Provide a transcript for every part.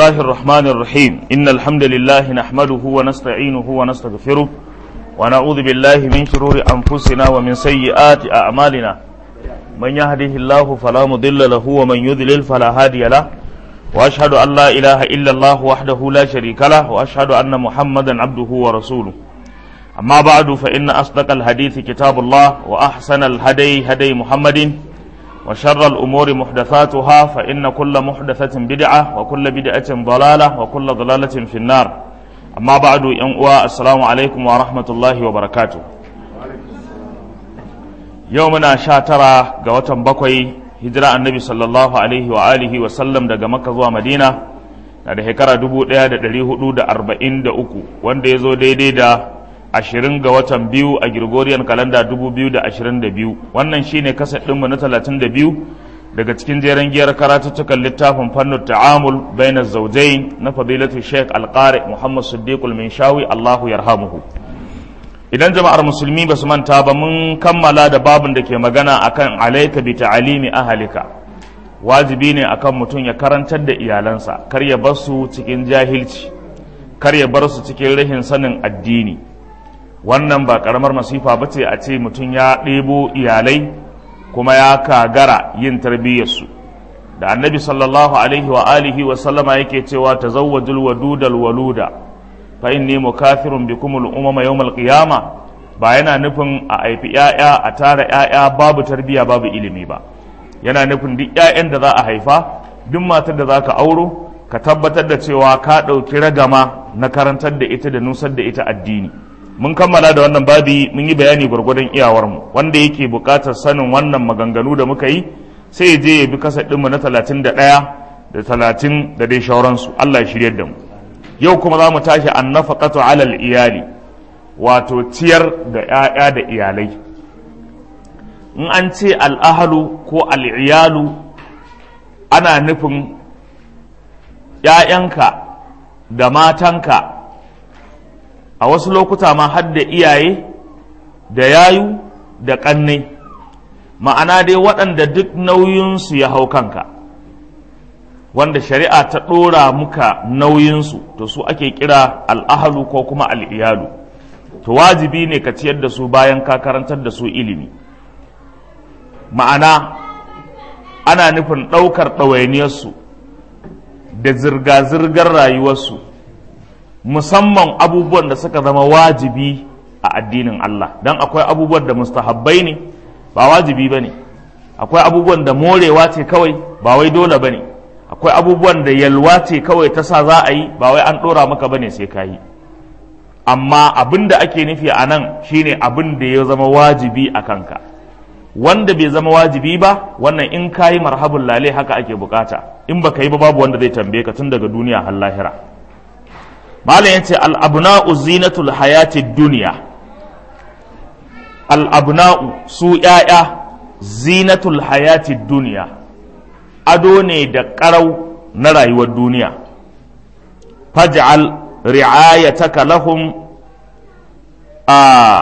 الله الرحمن الرحيم إن الحمد لله نحمده ونستعينه ونستغفره ونعوذ بالله من شرور أنفسنا ومن سيئات أعمالنا من يهده الله فلا مضل له ومن يضلل فلا هادي له وأشهد أن لا إله إلا الله وحده لا شريك له وأشهد أن محمدا عبده ورسوله أما بعد فإن أصدق الحديث كتاب الله وأحسن الهدي هدي محمد وشر الأمور محدثاتها فإن كل محدثة بدعة وكل بدعة ضلالة وكل ضلالة في النار أما بعد ينقوى السلام عليكم ورحمة الله وبركاته يومنا شاترا قوة بقوي هجرة النبي صلى الله عليه وآله وسلم دقى مكة ومدينة na da shekara dubu ɗaya da ɗari hudu da arba'in da uku wanda ya zo daidai da ashirin ga watan biyu a Gregorian kalanda dubu biyu da ashirin da biyu wannan shine kasar ɗinmu na talatin da biyu daga cikin jeren giyar karatuttukan littafin fannin ta'amul bainar zaujai na fadilatu sheikh alƙari muhammad siddiqul minshawi allahu yarhamuhu idan jama'ar musulmi ba su manta ba mun kammala da babin da ke magana akan alaika bi ta'alimi ahalika wajibi ne akan mutum ya karantar da iyalansa kar ya bar su cikin jahilci kar ya bar su cikin rahin sanin addini wannan ba karamar masifa ba ce a ce mutum ya ɗebo iyalai kuma ya kagara yin tarbiyyarsu da annabi sallallahu alaihi wa alihi wa sallama yake cewa tazawwajul wadudal waluda fa inni mukathirun bikum al umama yawm al qiyama ba yana nufin a haifi yaya a tara yaya babu tarbiyya babu ilimi ba yana nufin duk yayan da za a haifa duk matar da za ka auro ka tabbatar da cewa ka ɗauki ragama na karantar da ita da nusar da ita addini mun kammala da wannan babi mun yi bayani gwargwadon iyawarmu wanda yake buƙatar sanin wannan maganganu da muka yi sai ya je ya bi kasa ɗinmu na talatin da ɗaya da talatin da dai shauransu Allah ya shirya da mu yau kuma za mu tashi an nafaqatu alal iyali wato ciyar da ‘ya'ya da iyalai in an ce al'ahalu ko al'iyalu ana nufin ‘ya'yanka da matanka a wasu lokuta ma har da iyaye da yayu da ƙannai ma'ana dai waɗanda duk nauyinsu ya hau kanka wanda shari'a ta ɗora muka nauyinsu to su ake kira al'ahalu ko kuma al'iyalu to wajibi ne ka ciyar da su bayan ka karantar da su ilimi ma'ana ana nufin ɗaukar ɗawainiyarsu da zirga-zirgar rayuwarsu musamman abubuwan da suka zama wajibi a addinin Allah don akwai abubuwan da mustahabbai ne ba wajibi ba ne akwai abubuwan da morewa ce kawai ba wai dole ba ne akwai abubuwan da yalwa ce kawai ta sa za a yi ba wai an ɗora maka ba ne sai ka yi amma abin da ake nufi a nan shine abin da ya zama wajibi a kanka wanda bai zama wajibi ba wannan in ka yi marhabun lale haka ake bukata in baka yi ba babu wanda zai tambaye ka tun daga duniya har lahira malam yace al-abna'u zinatul hayati dunya al-abna'u su yaya zinatul hayati dunya ado ne da karau na rayuwar duniya faj'al ri'ayataka lahum a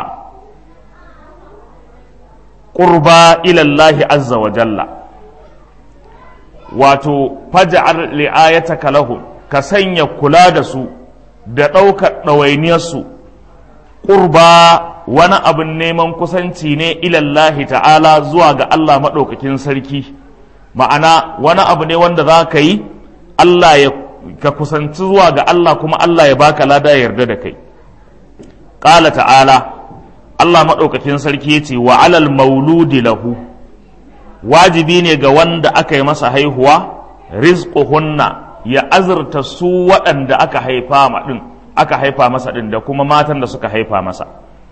qurba ila Allah azza wa jalla wato faj'al ri'ayataka lahum ka sanya kula da su da ɗaukar ɗawainiyarsu ƙurba wani abin neman kusanci ne ilallahi ta'ala zuwa ga Allah maɗaukakin sarki ma'ana wani abu ne wanda za ka yi Allah ya ka kusanci zuwa ga Allah kuma Allah ya baka lada ya yarda da kai ƙala ta'ala Allah maɗaukakin sarki ya ce wa alal mauludi lahu wajibi ne ga wanda aka yi masa haihuwa rizquhunna ya azurta su waɗanda aka haifa ma ɗin aka haifa masa ɗin da kuma matan da suka haifa masa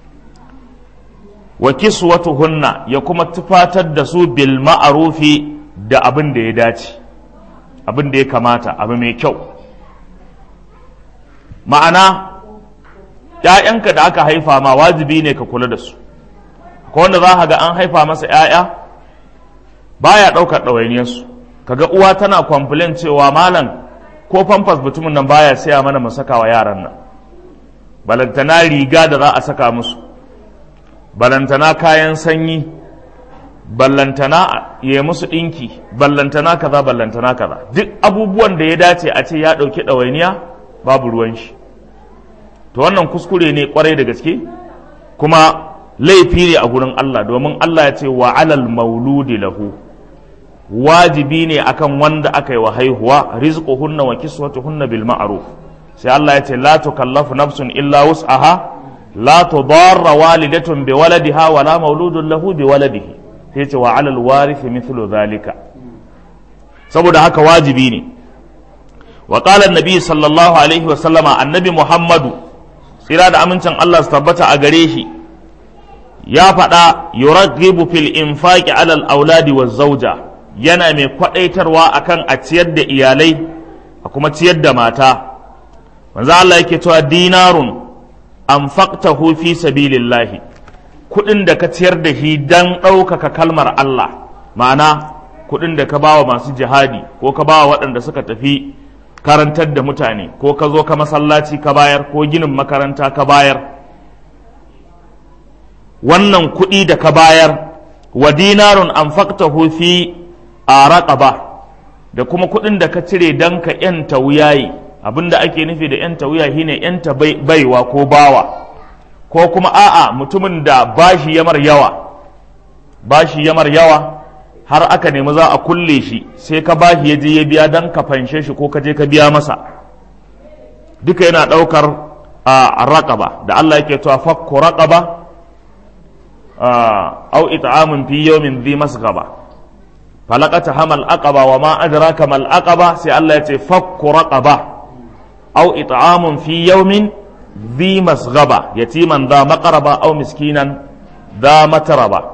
wa kiswatuhunna ya kuma tufatar da su bil ma'arufi da abin da ya dace abin da ya kamata abu mai kyau ma'ana ‘ya'yanka da aka haifa ma wajibi ne ka kula da su ko wanda za ga an haifa masa ‘ya'ya baya ɗaukar ɗawainiyarsu kaga uwa tana complain cewa malam ko famfas mutumin nan baya saya mana mu saka wa yaran nan balantana riga da za a saka musu balantana kayan sanyi ballantana ya musu ɗinki ballantana kaza ballantana kaza duk abubuwan da ya dace a ce ya ɗauki ɗawainiya babu ruwan shi to wannan kuskure ne kwarai da gaske kuma laifi ne a gurin Allah domin Allah ya ce wa alal mauludi lahu wajibi ne akan wanda aka yi wa haihuwa rizquhunna wa kiswatuhunna bil ma'ruf sai Allah ya ce la tukallafu nafsun illa wus'aha la tudarra walidatun bi waladiha wa la mauludun lahu bi waladihi sai ce wa alal warithi mithlu zalika saboda haka wajibi ne wa qala annabi sallallahu alaihi wa sallama annabi muhammadu tsira da amincin Allah su tabbata a gare shi ya faɗa yuraghibu fil infaqi alal auladi wa zauja yana mai kwadaitarwa akan a ciyar da iyalai a kuma ciyar da mata manzo Allah yake cewa dinarun anfaqtahu fi sabilillahi kudin da ka ciyar da shi dan ɗaukaka kalmar Allah ma'ana kudin da ka bawa masu jihadi ko ka bawa waɗanda suka tafi karantar da mutane ko ka zo ka masallaci ka bayar ko ginin makaranta ka bayar wannan kuɗi da ka bayar wa dinarun anfaqtahu fi araqaba da kuma kuɗin da ka cire dan ka yanta wuyayi abinda ake nufi da yanta wuya shine yanta baiwa ko bawa ko kuma a'a mutumin da bashi yamar yawa bashi yamar yawa har aka nemi za a kulle shi sai ka bashi ya je ya biya dan ka fanshe shi ko ka je ka biya masa duka yana ɗaukar a raƙaba da Allah yake cewa fakku raƙaba au it'amun fi yawmin dhi masghaba falaqata hamal aqaba wa ma adraka mal aqaba sai Allah ya ce fakku raqaba au it'amun fi yawmin dhi masghaba yatiman dha maqraba au miskinan dha matraba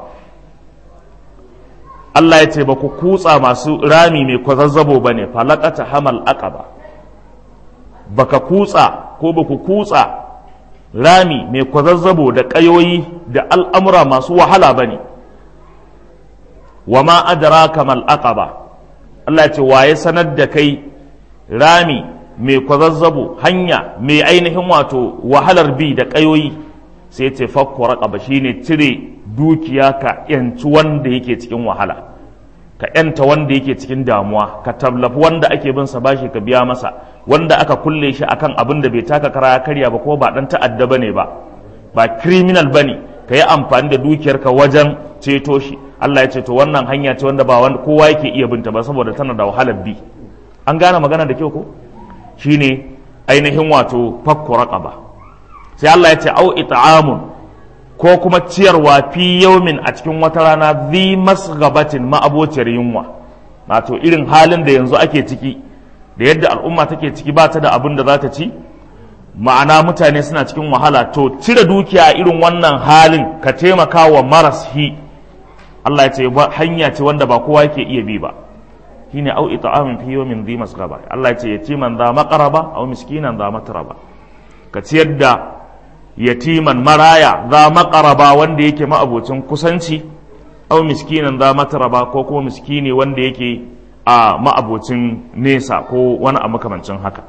Allah ya ce ba ku kutsa masu rami mai kwazazzabo ba ne falakata hamal aqaba baka kutsa ko ba ku kutsa rami mai kwazazzabo da ƙayoyi da al'amura masu wahala ba ne wa ma adraka mal aqaba Allah ya ce waye sanar da kai rami mai kwazazzabo hanya mai ainihin wato wahalar bi da ƙayoyi sai ce fakku raqaba shine cire dukiya ka yanci wanda yake cikin wahala ka yanta wanda yake cikin damuwa ka tallafi wanda ake bin sa bashi ka biya masa wanda aka kulle shi akan abin da bai taka kara ya karya ba ko ba dan ta'adda bane ba ba criminal bane ka yi amfani da dukiyarka wajen ceto shi Allah ya ce to wannan hanya ce wanda ba wanda kowa yake iya binta ba saboda tana da wahalar bi an gane magana da kyau ko shine ainihin wato fakku raqaba sai Allah ya ce au it'amun ko kuma ciyarwa fi yaumin a cikin wata rana zi masgabatin ma'abociyar yunwa wato irin halin da yanzu ake ciki da yadda al'umma take ciki ba ta da abin da za ta ci ma'ana mutane suna cikin wahala to cire dukiya a irin wannan halin ka taimaka wa maras hi Allah ya ce hanya ce wanda ba kowa yake iya bi ba shine au it'amin fi yawmin dhi masgaba Allah ya ce yatiman za maqraba au miskinan za matraba ka ciyar da yatiman maraya za maƙaraba wanda yake ma'abocin kusanci au miskinan za mataraba ko kuma miskini wanda yake a ma'abocin nesa ko wani a makamancin haka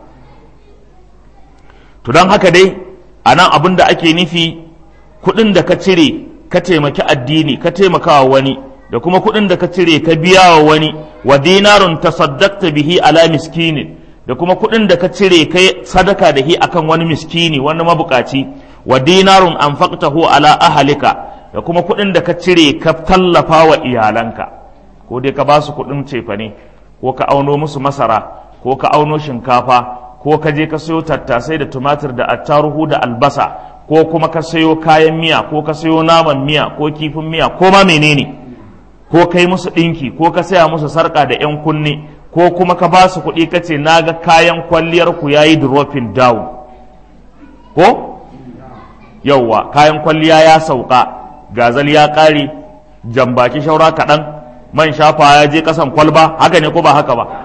to don haka dai a nan abin da ake nufi kuɗin da ka cire ka taimaki addini ka taimakawa wani da kuma kuɗin da ka cire ka biya wa wani wa dinarun tasaddaqta bihi ala miskinin da kuma kuɗin da ka cire kai sadaka da hi akan wani miskini wani mabukaci wa dinarun anfaqtahu ala ahalika da kuma kuɗin da ka cire ka tallafa wa iyalanka ko dai ka ba su kuɗin cefane ko ka auno musu masara ko ka auno shinkafa ko ka je ka sayo tattasai da tumatir da attaruhu da albasa ko kuma ka sayo kayan miya ko ka sayo naman miya ko kifin miya ko ma menene ko kai musu ɗinki ko ka saya musu sarƙa da 'yan kunne ko kuma ka ba su kuɗi ka ce na ga kayan kwalliyar ku yayi dropping down ko yauwa kayan kwalliya ya sauka gazal ya ƙare jambaki shaura kaɗan man shafa ya je ƙasan kwalba haka ne ko ba haka ba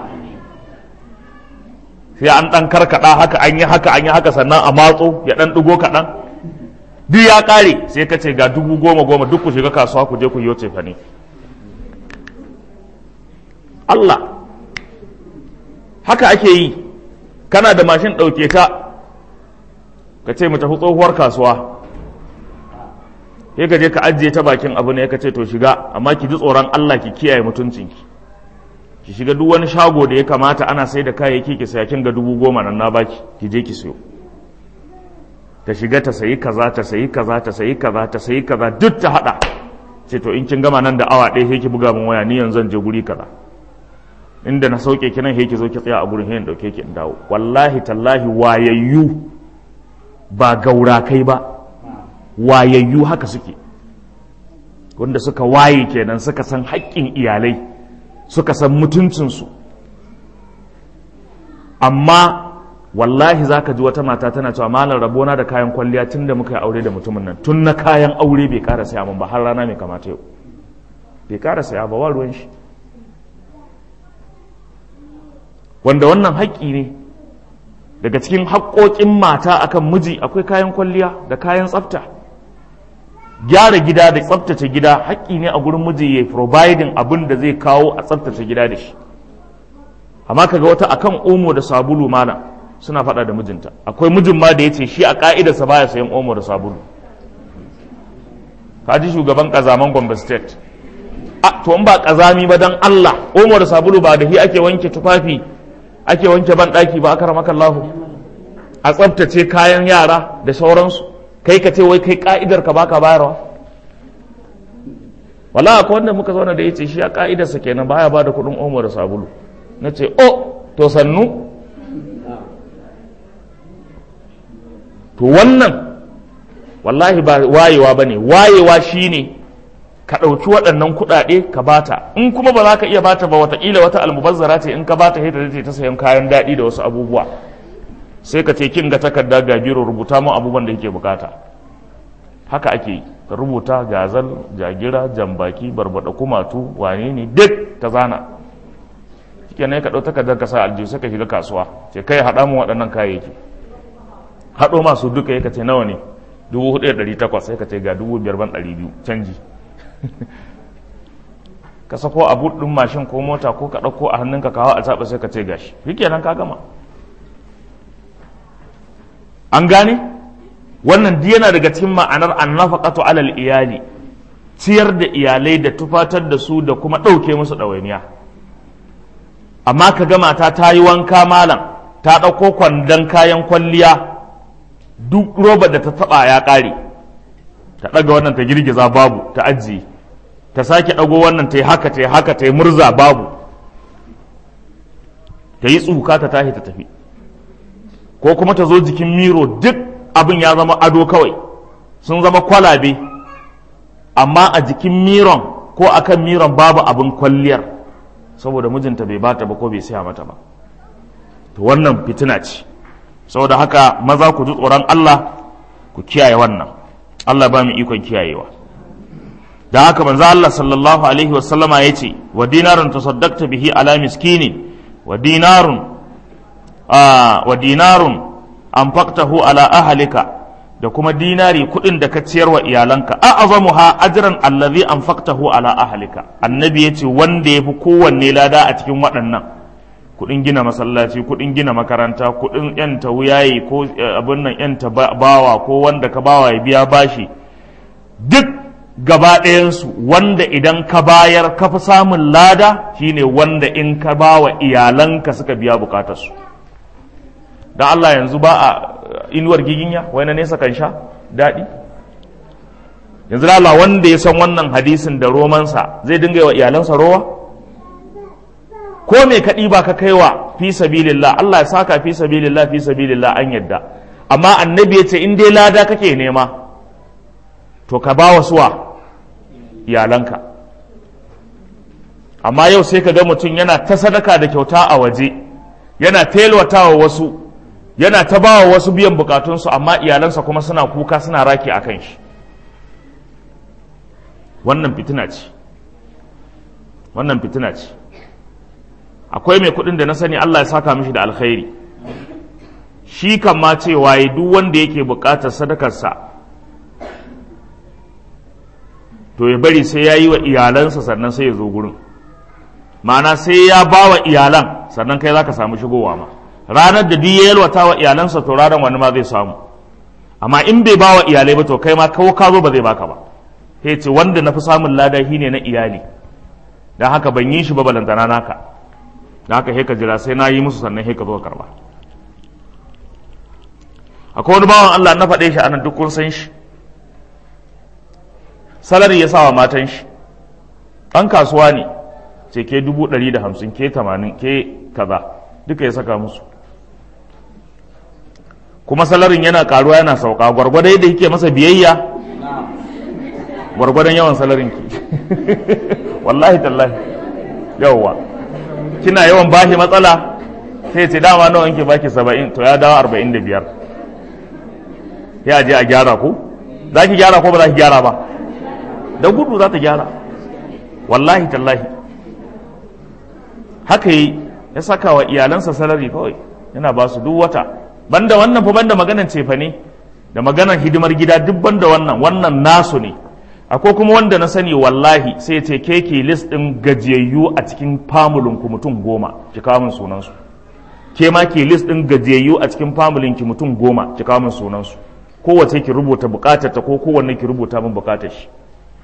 sai an ɗan karkaɗa haka an yi haka an yi haka sannan a matso ya ɗan ɗigo kaɗan duk ya ƙare sai ka ce ga dubu goma goma duk ku shiga kasuwa ku je ku yi fa ne Allah haka ake yi kana da mashin ɗauke ta ka ce mu tafi tsohuwar kasuwa sai ka je ka ajiye ta bakin abu ne ka ce to shiga amma ki ji tsoron Allah ki kiyaye mutuncinki ki shiga duk wani shago da ya kamata ana sai da kayayyaki ki saya kin ga dubu goma nan na baki ki je ki siyo ta shiga ta sayi kaza ta sayi kaza ta sayi kaza ta sayi kaza duk ta hada ce to in kin gama nan da awa ɗaya sai ki buga min waya ni yanzu zan je guri kaza inda na sauke ki nan sai ki zo ki tsaya a gurin sai in dauke ki in dawo wallahi tallahi wayayyu ba gaura kai ba wayayyu haka suke wanda suka waye kenan suka san haƙƙin iyalai suka san mutuncinsu amma wallahi za ka ji wata mata tana cewa malar rabona da kayan kwalliya tun da muka yi aure da mutumin nan tun na kayan aure bai ƙara saya min ba har rana mai kamata yau bai ƙara saya ba wa ruwan shi wanda wannan haƙƙi ne daga cikin haƙƙoƙin mata akan miji akwai kayan kwalliya da kayan tsafta gyara gida da tsaftace gida haƙƙi ne a gurin miji ya providing abin da zai kawo a tsaftace gida da shi amma kaga wata akan omo da sabulu mana suna faɗa da mijinta akwai mijin ma da ya ce shi a ƙa'idarsa baya sayan omo da sabulu ka ji shugaban ƙazaman gombe state a to in ba ƙazami ba dan allah omo da sabulu ba da shi ake wanke tufafi ake wanke ban ɗaki ba aka ramaka lahu a tsaftace kayan yara da sauransu kai ka ce wai kai ka'idar ka baka bayarwa wala akwai wanda muka zauna da yace shi a ka'idarsa kenan baya ba da kuɗin omo da sabulu na ce o to sannu to wannan wallahi ba wayewa ba ne wayewa shine ka ɗauki waɗannan kuɗaɗe ka bata in kuma ba za ka iya bata ba wataƙila wata almubazzara ce in ka bata sai ta ta sayan kayan daɗi da wasu abubuwa sai ka ce kin ga takarda ga biro rubuta mu abubuwan da yake bukata haka ake yi ka rubuta gazal jagira jambaki barbada kumatu wane ne duk ta zana shikenan ka ɗau takardar ka sa aljihu sai ka shiga kasuwa ce kai haɗa mu waɗannan kayayyaki haɗo masu duka ya ka ce nawa ne dubu hudu da ɗari takwas sai ka ce ga dubu biyar ban ɗari biyu canji ka sako a ɗin mashin ko mota ko ka ɗauko a hannunka kawo a zaɓa sai ka ce gashi shikenan ka gama an gane wannan duk yana daga cikin ma'anar annafaqatu alal iyali ciyar da iyalai da tufatar da su da kuma ɗauke musu ɗawainiya amma ka ga mata ta yi wanka malam ta ɗauko kwandon kayan kwalliya duk roba da ta taɓa ya ƙare ta ɗaga wannan ta girgiza babu ta ajiye ta sake ɗago wannan ta yi haka ta yi haka ta yi murza babu ta yi tsuka ta tashi ta tafi ko kuma ta zo jikin miro duk abin ya zama ado kawai sun zama kwalabe amma a jikin miron ko akan miron babu abin kwalliyar saboda mijinta bai bata ba ko bai siya mata ba to wannan fitina ce saboda haka maza ku ji tsoron Allah ku kiyaye wannan Allah ba mu ikon kiyayewa da haka manzo Allah sallallahu alaihi wa sallama yace wa dinarun tasaddaqta bihi ala miskini wa dinarun wa dinarun anfaqtahu ala ahlika da kuma dinari kuɗin da ka ciyar wa iyalanka a azamuha ajran allazi anfaqtahu ala ahlika annabi yace wanda yafi kowanne lada a cikin waɗannan kuɗin gina masallaci kuɗin gina makaranta kuɗin yanta wuyayi ko abin nan yanta bawa ko wanda ka bawa ya biya bashi duk gaba ɗayansu wanda idan ka bayar ka fi samun lada shine wanda in ka bawa iyalanka suka biya bukatarsu don Allah yanzu ba a inuwar giginya wai na nesa kan sha daɗi yanzu da Allah wanda ya san wannan hadisin da romansa zai dinga wa iyalansa rowa ko me ka ɗiba ka kaiwa fi sabilillah Allah ya saka fi sabilillah fi sabilillah an yadda amma annabi ya ce in dai lada kake nema to ka ba wa suwa iyalanka amma yau sai ka ga mutum yana ta sadaka da kyauta a waje yana telwatawa wasu yana ta bawa wasu biyan bukatunsu amma iyalansa kuma suna kuka suna raki a kan shi wannan fitina ce wannan fitina ce akwai mai kudin da na sani Allah ya saka mishi da alkhairi shi kan ma cewa ya duk wanda yake bukatar sadakarsa to ya bari sai ya yi wa iyalansa sannan sai ya zo gurin ma'ana sai ya ba wa iyalan sannan kai za ka samu shigowa ma ranar da duk ya yalwata wa iyalansa to ranar wani ma zai samu amma in bai ba wa iyalai ba to kai ma kawo ka zo ba zai baka ba sai ce wanda na fi samun lada shi ne na iyali don haka ban yi shi ba balantana naka da haka sai ka jira sai na yi musu sannan sai ka zo karba akwai wani bawan Allah na faɗe shi anan duk kun san shi salari ya sawa matan shi ɗan kasuwa ne ce ke dubu ɗari da hamsin ke tamanin ke kaza duka ya saka musu kuma salarin yana karuwa yana sauka gwargwadon yadda yake masa biyayya gwargwadon yawan salarin ki wallahi tallahi yawwa kina yawan bashi matsala sai ce dama nawa ke baki saba'in to ya dawo arba'in da biyar ya je a gyara ku za ki gyara ko ba za ki gyara ba da gudu za ta gyara wallahi tallahi haka yi ya saka wa iyalansa salari kawai yana ba su duk wata banda wannan fa banda maganan cefa ne da maganan hidimar gida duk banda wannan wannan nasu ne akwai kuma wanda na sani wallahi sai ce ke ke list din gajiyayyu a cikin famulin ku mutum goma ki kawo min sunan su ke ma ke list din gajiyayyu a cikin famulin ki mutum goma ki kawo min sunan su kowace ki rubuta bukatar ta ko kowanne ki rubuta min bukatar shi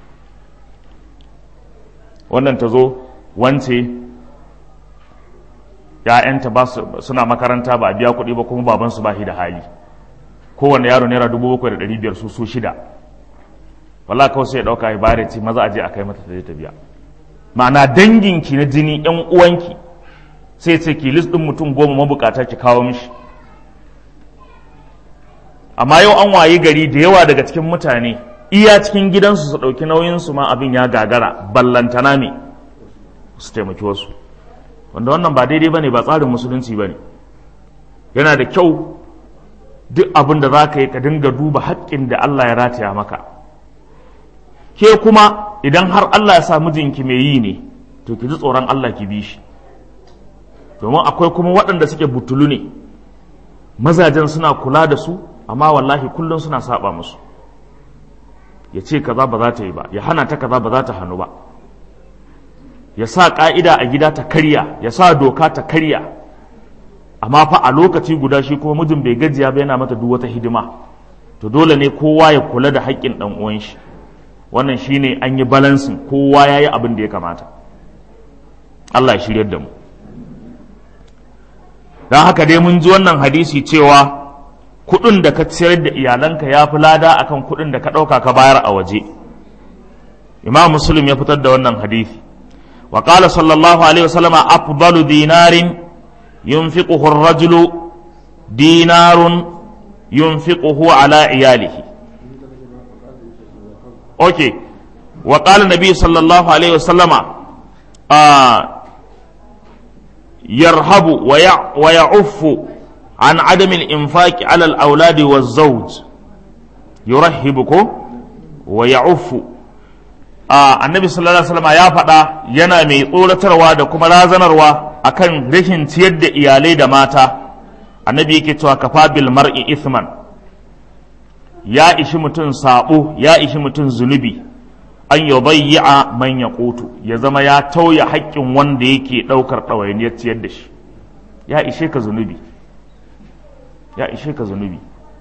wannan ta zo wance ‘ya'yanta ba suna makaranta ba a biya kuɗi ba kuma babansu ba shi da hali kowane yaro naira dubu bakwai da ɗari biyar su su shida wala kawai sai ya ɗauka ya bare ce maza a je a kai mata ta je ta biya ma'ana danginki na jini ‘yan uwanki sai ce ki list ɗin mutum goma mabukata ki kawo mishi amma yau an wayi gari da yawa daga cikin mutane iya cikin gidansu su ɗauki nauyinsu ma abin ya gagara ballantana me su taimaki wasu wanda wannan ba daidai ba ne ba tsarin musulunci ba ne yana da kyau duk abin da za ka yi ka dinga duba haƙƙin da Allah ya rataya maka ke kuma idan har Allah ya sa mijinki mai yi ne to ki ji tsoron Allah ki bi shi domin akwai kuma waɗanda suke butulu ne mazajen suna kula da su amma wallahi kullum suna saba musu ya ce kaza ba za ta yi ba ya hana ta kaza ba za ta hannu ba ya sa ƙa'ida a gida ta karya ya sa doka ta karya amma fa a lokaci guda shi kuma mijin bai gajiya ba yana mata duk wata hidima to dole ne kowa ya kula da haƙƙin ɗan uwan shi wannan shine an yi balansin kowa ya yi abin da ya kamata Allah ya shiryar da mu don haka dai mun ji wannan hadisi cewa kuɗin da ka ciyar da iyalanka ya fi lada akan kuɗin da ka ɗauka ka bayar a waje imam muslim ya fitar da wannan hadisi wa qala sallallahu alaihi wasallam afdalu dinarin yunfiquhu ar-rajulu dinarun yunfiquhu ala iyalihi okay wa qala nabi sallallahu alaihi wasallam yarhabu wa ya'uffu عن عدم الإنفاق على الأولاد والزوج يرهبكم ويعف آه النبي صلى الله عليه وسلم يا فدا yana mai tsoratarwa da kuma razanarwa akan rashin ciyar da iyalai da mata annabi yake cewa kafa bil mar'i ithman ya ishi mutum sabo ya ishi mutum zunubi an yudayya man yaqutu ya zama ya tauya haƙƙin wanda yake ɗaukar ɗawainiyar ciyar da shi ya ishe ka zunubi ya ishe ka zunubi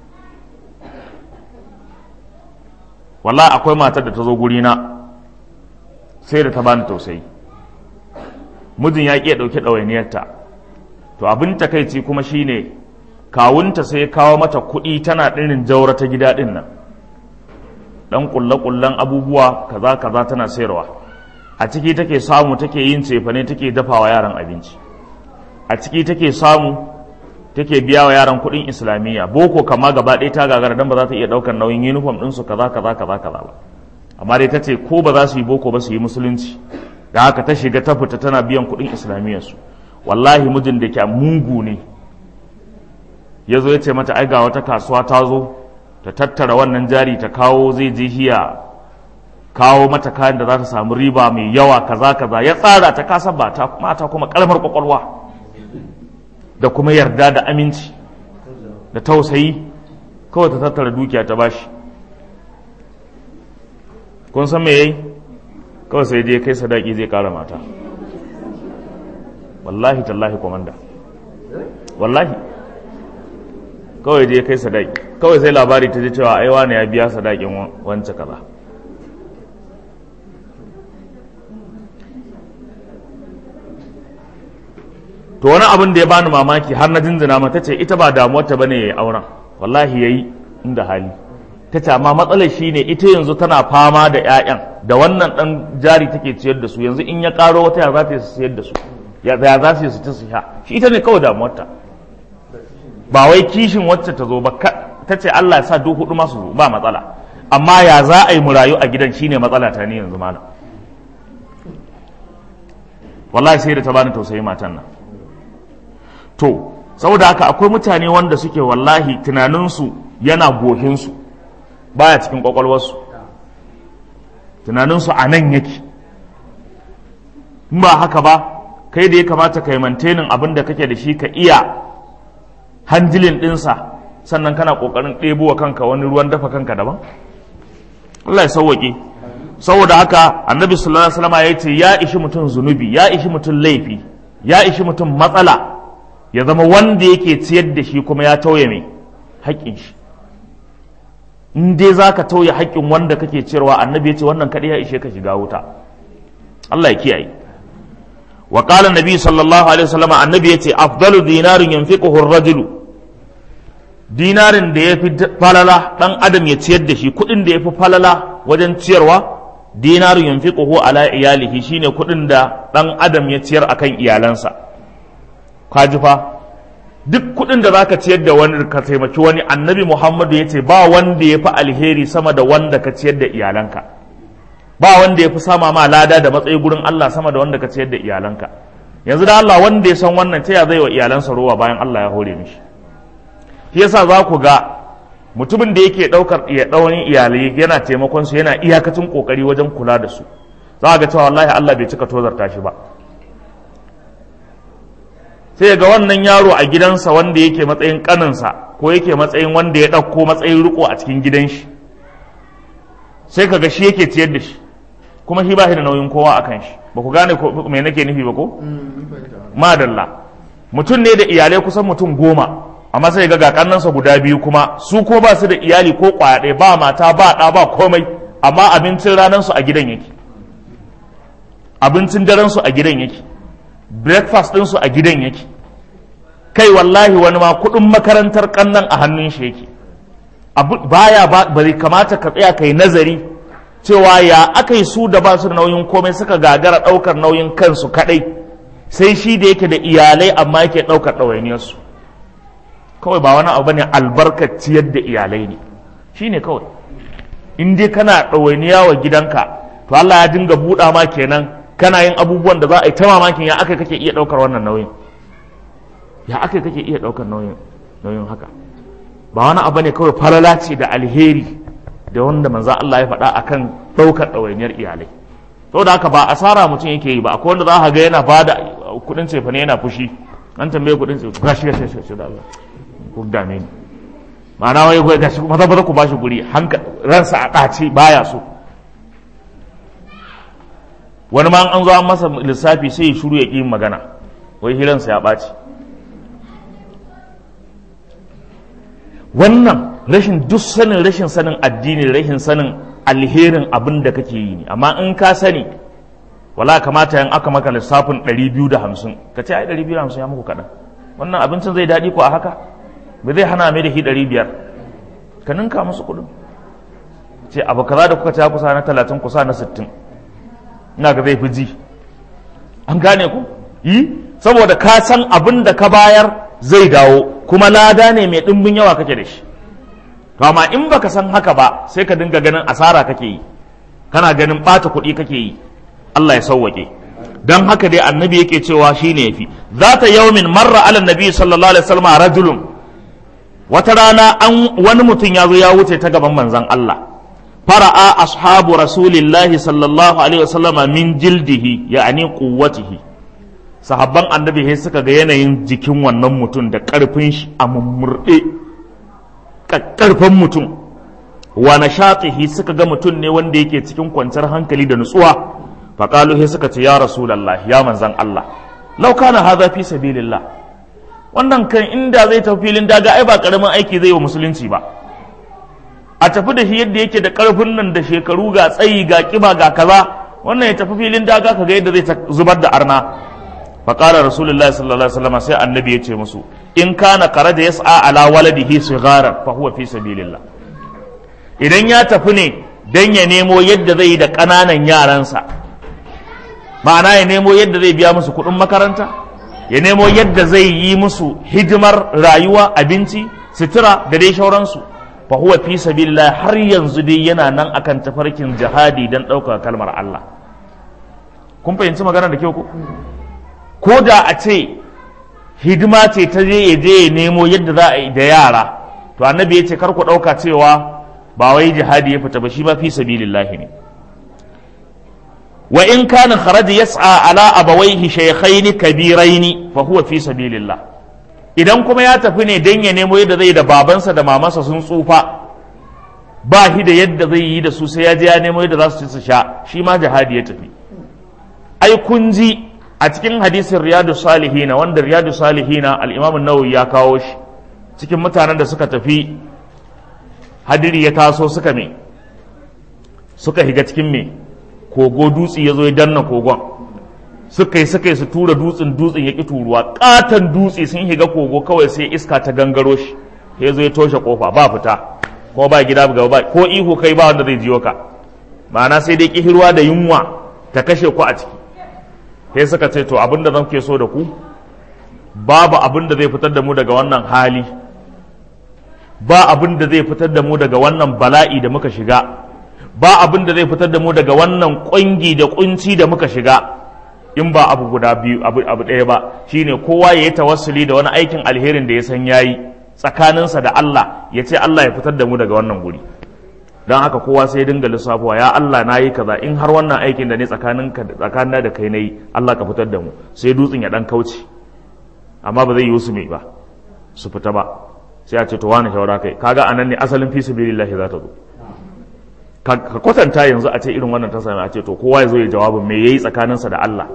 wallahi akwai matar da ta zo gurina sai da ta bani tausayi mijin ya ƙi ya ɗauki ɗawainiyarta to abin takaici kuma shine kawunta sai ya kawo mata kuɗi tana ɗirin jaura ta gida ɗin nan ɗan ƙulle-ƙullen abubuwa kaza kaza tana sayarwa a ciki take samu take yin cefane take dafawa yaran abinci a ciki take samu take biya wa yaran kuɗin islamiyya boko kama gaba ɗaya ta gagara dan ba za ta iya ɗaukar nauyin uniform ɗinsu kaza kaza kaza kaza ba amma dai ta ce ko ba za su yi boko ba su yi musulunci da haka ta shiga ta fita tana biyan kuɗin islamiyyar su wallahi mijin da ke mugu ne ya zo ya ce mata ai ga wata kasuwa ta zo ta tattara wannan jari ta kawo zai je hiya kawo mata kayan da za ta samu riba mai yawa kaza kaza ya tsara ta kasa ba ta mata kuma kalmar kwakwalwa da kuma yarda da aminci da tausayi kawai ta tattara dukiya ta bashi kun san me yayi kawai sai je kai sadaki zai kara mata wallahi tallahi komanda wallahi kawai je kai sadaki kawai sai labari ta je cewa ai wani ya biya sadakin wance kaza to wani abin da ya bani mamaki har na jinjina mata ce ita ba damuwarta bane yayi auren wallahi yayi inda hali ta ce amma matsalar shine ita yanzu tana fama da 'ya'yan da wannan dan jari take ciyar da su yanzu in ya karo wata ya za ta su ciyar da su ya za su yi su ci su sha shi ita ne kawai damuwarta ba wai kishin wacce ta zo ba ta ce Allah ya sa duk hudu masu zo ba matsala amma ya za a yi mu rayu a gidan shine matsala ta ni yanzu malam wallahi sai da ta bani tausayi matan nan to saboda haka akwai mutane wanda suke wallahi tunaninsu yana gohinsu baya cikin kwakwalwarsu tunaninsu a nan yake in ba haka ba kai da ya kamata ka yi mantenin abin da kake da shi ka iya hanjilin ɗinsa sannan kana ƙoƙarin ɗebo wa kanka wani ruwan dafa kanka daban Allah ya sauwaƙe saboda haka annabi sallallahu alaihi wasallam ya ce ya ishi mutum zunubi ya ishi mutum laifi ya ishi mutum matsala ya zama wanda yake ciyar da shi kuma ya tauye mai haƙƙin shi in dai za ka tauye haƙƙin wanda kake ciyarwa annabi ya ce wannan kaɗai ya ishe ka shiga wuta Allah ya kiyaye wa qala nabi sallallahu alaihi wasallam annabi ya ce afdalu dinarin yanfiquhu ar-rajulu dinarin da yafi falala dan adam ya ciyar da shi kuɗin da yafi falala wajen ciyarwa dinarin yanfiquhu ala iyalihi shine kuɗin da dan adam ya ciyar akan iyalansa kaji fa duk kuɗin da zaka ciyar da wani ka taimaki wani annabi muhammadu ya ce ba wanda ya fi alheri sama da wanda ka ciyar da iyalanka ba wanda ya fi sama ma lada da matsayi gurin allah sama da wanda ka ciyar da iyalanka yanzu da allah wanda ya san wannan ta ya zai wa iyalansa rowa bayan allah ya hore mishi shi yasa za ku ga mutumin da yake ɗaukar iya ɗaurin iyalai yana taimakon su yana iyakacin kokari wajen kula da su za ga cewa wallahi allah bai cika tozarta shi ba sai ga wannan yaro a gidansa wanda yake matsayin kaninsa ko yake matsayin wanda ya ɗauko matsayin riko a cikin gidan shi sai ka ga shi yake ciyar da shi kuma shi ba shi da nauyin kowa a kan shi ba ku gane me nake nufi ba ko madalla mutum ne da iyalai kusan mutum goma amma sai ga kannansa guda biyu kuma su ko ba su da iyali ko kwaya ɗaya ba mata ba ɗa ba komai amma abincin ranansu a gidan yake abincin darensu a gidan yake breakfast ɗinsu a gidan yake kai wallahi wani ma kuɗin makarantar ƙannan a hannun shi yake baya ba zai kamata ka tsaya kai nazari cewa ya aka yi su da ba su da nauyin komai suka gagara ɗaukar nauyin kansu kaɗai sai shi da yake da iyalai amma yake ɗaukar ɗawainiyarsu kawai ba wani abu ne albarkar ciyar da iyalai ne shi ne kawai in dai kana ɗawainiya wa gidanka to Allah ya dinga buɗa ma kenan kana yin abubuwan da za a yi ta mamakin ya aka kake iya ɗaukar wannan nauyin ya aka kake iya ɗaukar nauyin nauyin haka ba wani abu ne kawai falala ce da alheri da wanda manzo Allah ya faɗa akan ɗaukar ɗawainiyar iyalai saboda haka ba asara mutum yake yi ba akwai wanda za ka ga yana bada kuɗin cefa ne yana fushi an tambaye kuɗin cefa gashi gashi gashi da Allah ku dame ni ma'ana wai wai gashi maza maza ku bashi guri hanka ransa a ɗace baya so wani ma an zo an masa lissafi sai ya shuru ya ƙi magana wai hiransa ya ɓaci wannan rashin duk sanin rashin sanin addini rashin sanin alherin abin da kake yi ne amma in ka sani wala kamata yan aka maka lissafin 250 ka ce ai 250 ya muku kaɗan wannan abincin zai daɗi ko a haka ba zai hana mai da shi 500 ka ninka musu kuɗin ce abu kaza da kuka ta kusa na 30 kusa na 60 ina ga zai fi ji an gane ku yi saboda ka san abin da ka bayar zai dawo kuma lada ne mai ɗimbin yawa kake da shi to amma in baka san haka ba sai ka dinga ganin asara kake yi kana ganin ɓata kuɗi kake yi Allah ya sauwake dan haka dai annabi yake cewa shine yafi zata yaumin marra ala nabi sallallahu alaihi wasallam rajulun wata rana an wani mutum ya zo ya wuce ta gaban manzon Allah fara'a ashabu rasulillahi sallallahu alaihi wasallam min jildihi ya'ani quwwatihi sahabban annabi sai suka ga yanayin jikin wannan mutum da karfin shi a mummurde karfin mutum wa nashatihi suka ga mutum ne wanda yake cikin kwanciyar hankali da nutsuwa faƙalu sai suka ce ya rasulallah ya manzan Allah lau kana hadha fi sabilillah wannan kan inda zai tafi filin daga ai ba karamin aiki zai wa musulunci ba a tafi da shi yadda yake da karfin nan da shekaru ga tsayi ga kiba ga kaza wannan ya tafi filin daga kaga yadda zai zubar da arna faƙalar rasulullahi sallallahu alaihi wasallam sai annabi ya ce musu in kana kharaja yas'a ala waladihi sigharan fa huwa fi sabilillah idan ya tafi ne dan ya nemo yadda zai yi da ƙananan yaransa ma'ana ya nemo yadda zai biya musu kuɗin makaranta ya nemo yadda zai yi musu hidimar rayuwa abinci sutura da dai shauransu fa huwa fi sabilillah har yanzu dai yana nan akan tafarkin jihadi dan ɗaukar kalmar Allah kun fahimci magana da kyau ko ko da a ce hidima ce ta je ya je ya nemo yadda za a yi da yara to annabi ya ce kar ku ɗauka cewa ba wai jihadi ya fita ba shi ma fi sabilillahi ne wa in kana kharaja yas'a ala abawaihi shaykhaini kabiraini fa huwa fi sabilillah idan kuma ya tafi ne dan ya nemo yadda zai da babansa da mamansa sun tsufa ba shi da yadda zai yi da su sai ya je ya nemo yadda za su ci su sha shi ma jihadi ya tafi ai kun ji a cikin hadisin riyadu salihina wanda riyadu salihina al-imam nawawi ya kawo shi cikin mutanen da suka tafi hadiri ya taso suka me suka higa cikin me kogo dutse ya zo ya danna kogon suka yi suka yi su tura dutsen dutsen ya ki turuwa katon dutse sun higa kogo kawai sai iska ta gangaro shi ya zo ya toshe kofa ba fita ko ba gida gaba ba ko ihu kai ba wanda zai jiyo ka ma'ana sai dai kihirwa da yunwa ta kashe ku a ciki sai suka ce to abinda zan ke so da ku babu abin da zai fitar da mu daga wannan hali ba abin da zai fitar da mu daga wannan bala'i da muka shiga ba abin da zai fitar da mu daga wannan ƙungi da kunci da muka shiga in ba abu guda biyu abu abu ɗaya ba shine kowa ya yi tawassuli da wani aikin alherin da ya san yayi tsakaninsa da Allah ya ce Allah ya fitar da mu daga wannan guri don haka kowa sai ya dinga lissafuwa ya Allah na yi kaza in har wannan aikin da ne tsakanin tsakanin da kai na yi Allah ka fitar da mu sai dutsen ya dan kauce amma ba zai yi su mai ba su fita ba sai a ce to wani shawara kai kaga anan ne asalin fi sabilillahi za ta zo ka kwatanta yanzu a ce irin wannan ta sami a ce to kowa ya zo ya jawabin me yayi tsakaninsa da Allah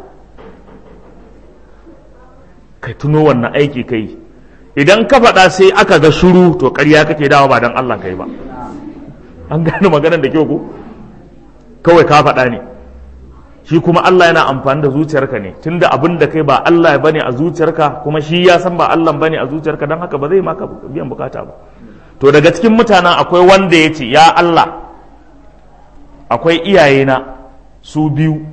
kai tuno wannan aiki kai idan ka faɗa sai aka ga shuru to ƙarya kake dawa ba dan Allah kai ba an gane maganar da kyau ko kawai ka faɗa ne shi kuma Allah yana amfani da zuciyarka ne tunda abin da kai ba Allah bane a zuciyarka kuma shi ya san ba Allah bane a zuciyarka don haka ba zai maka biyan bukata ba to daga cikin mutanen akwai wanda ya ce ya Allah akwai iyayena su biyu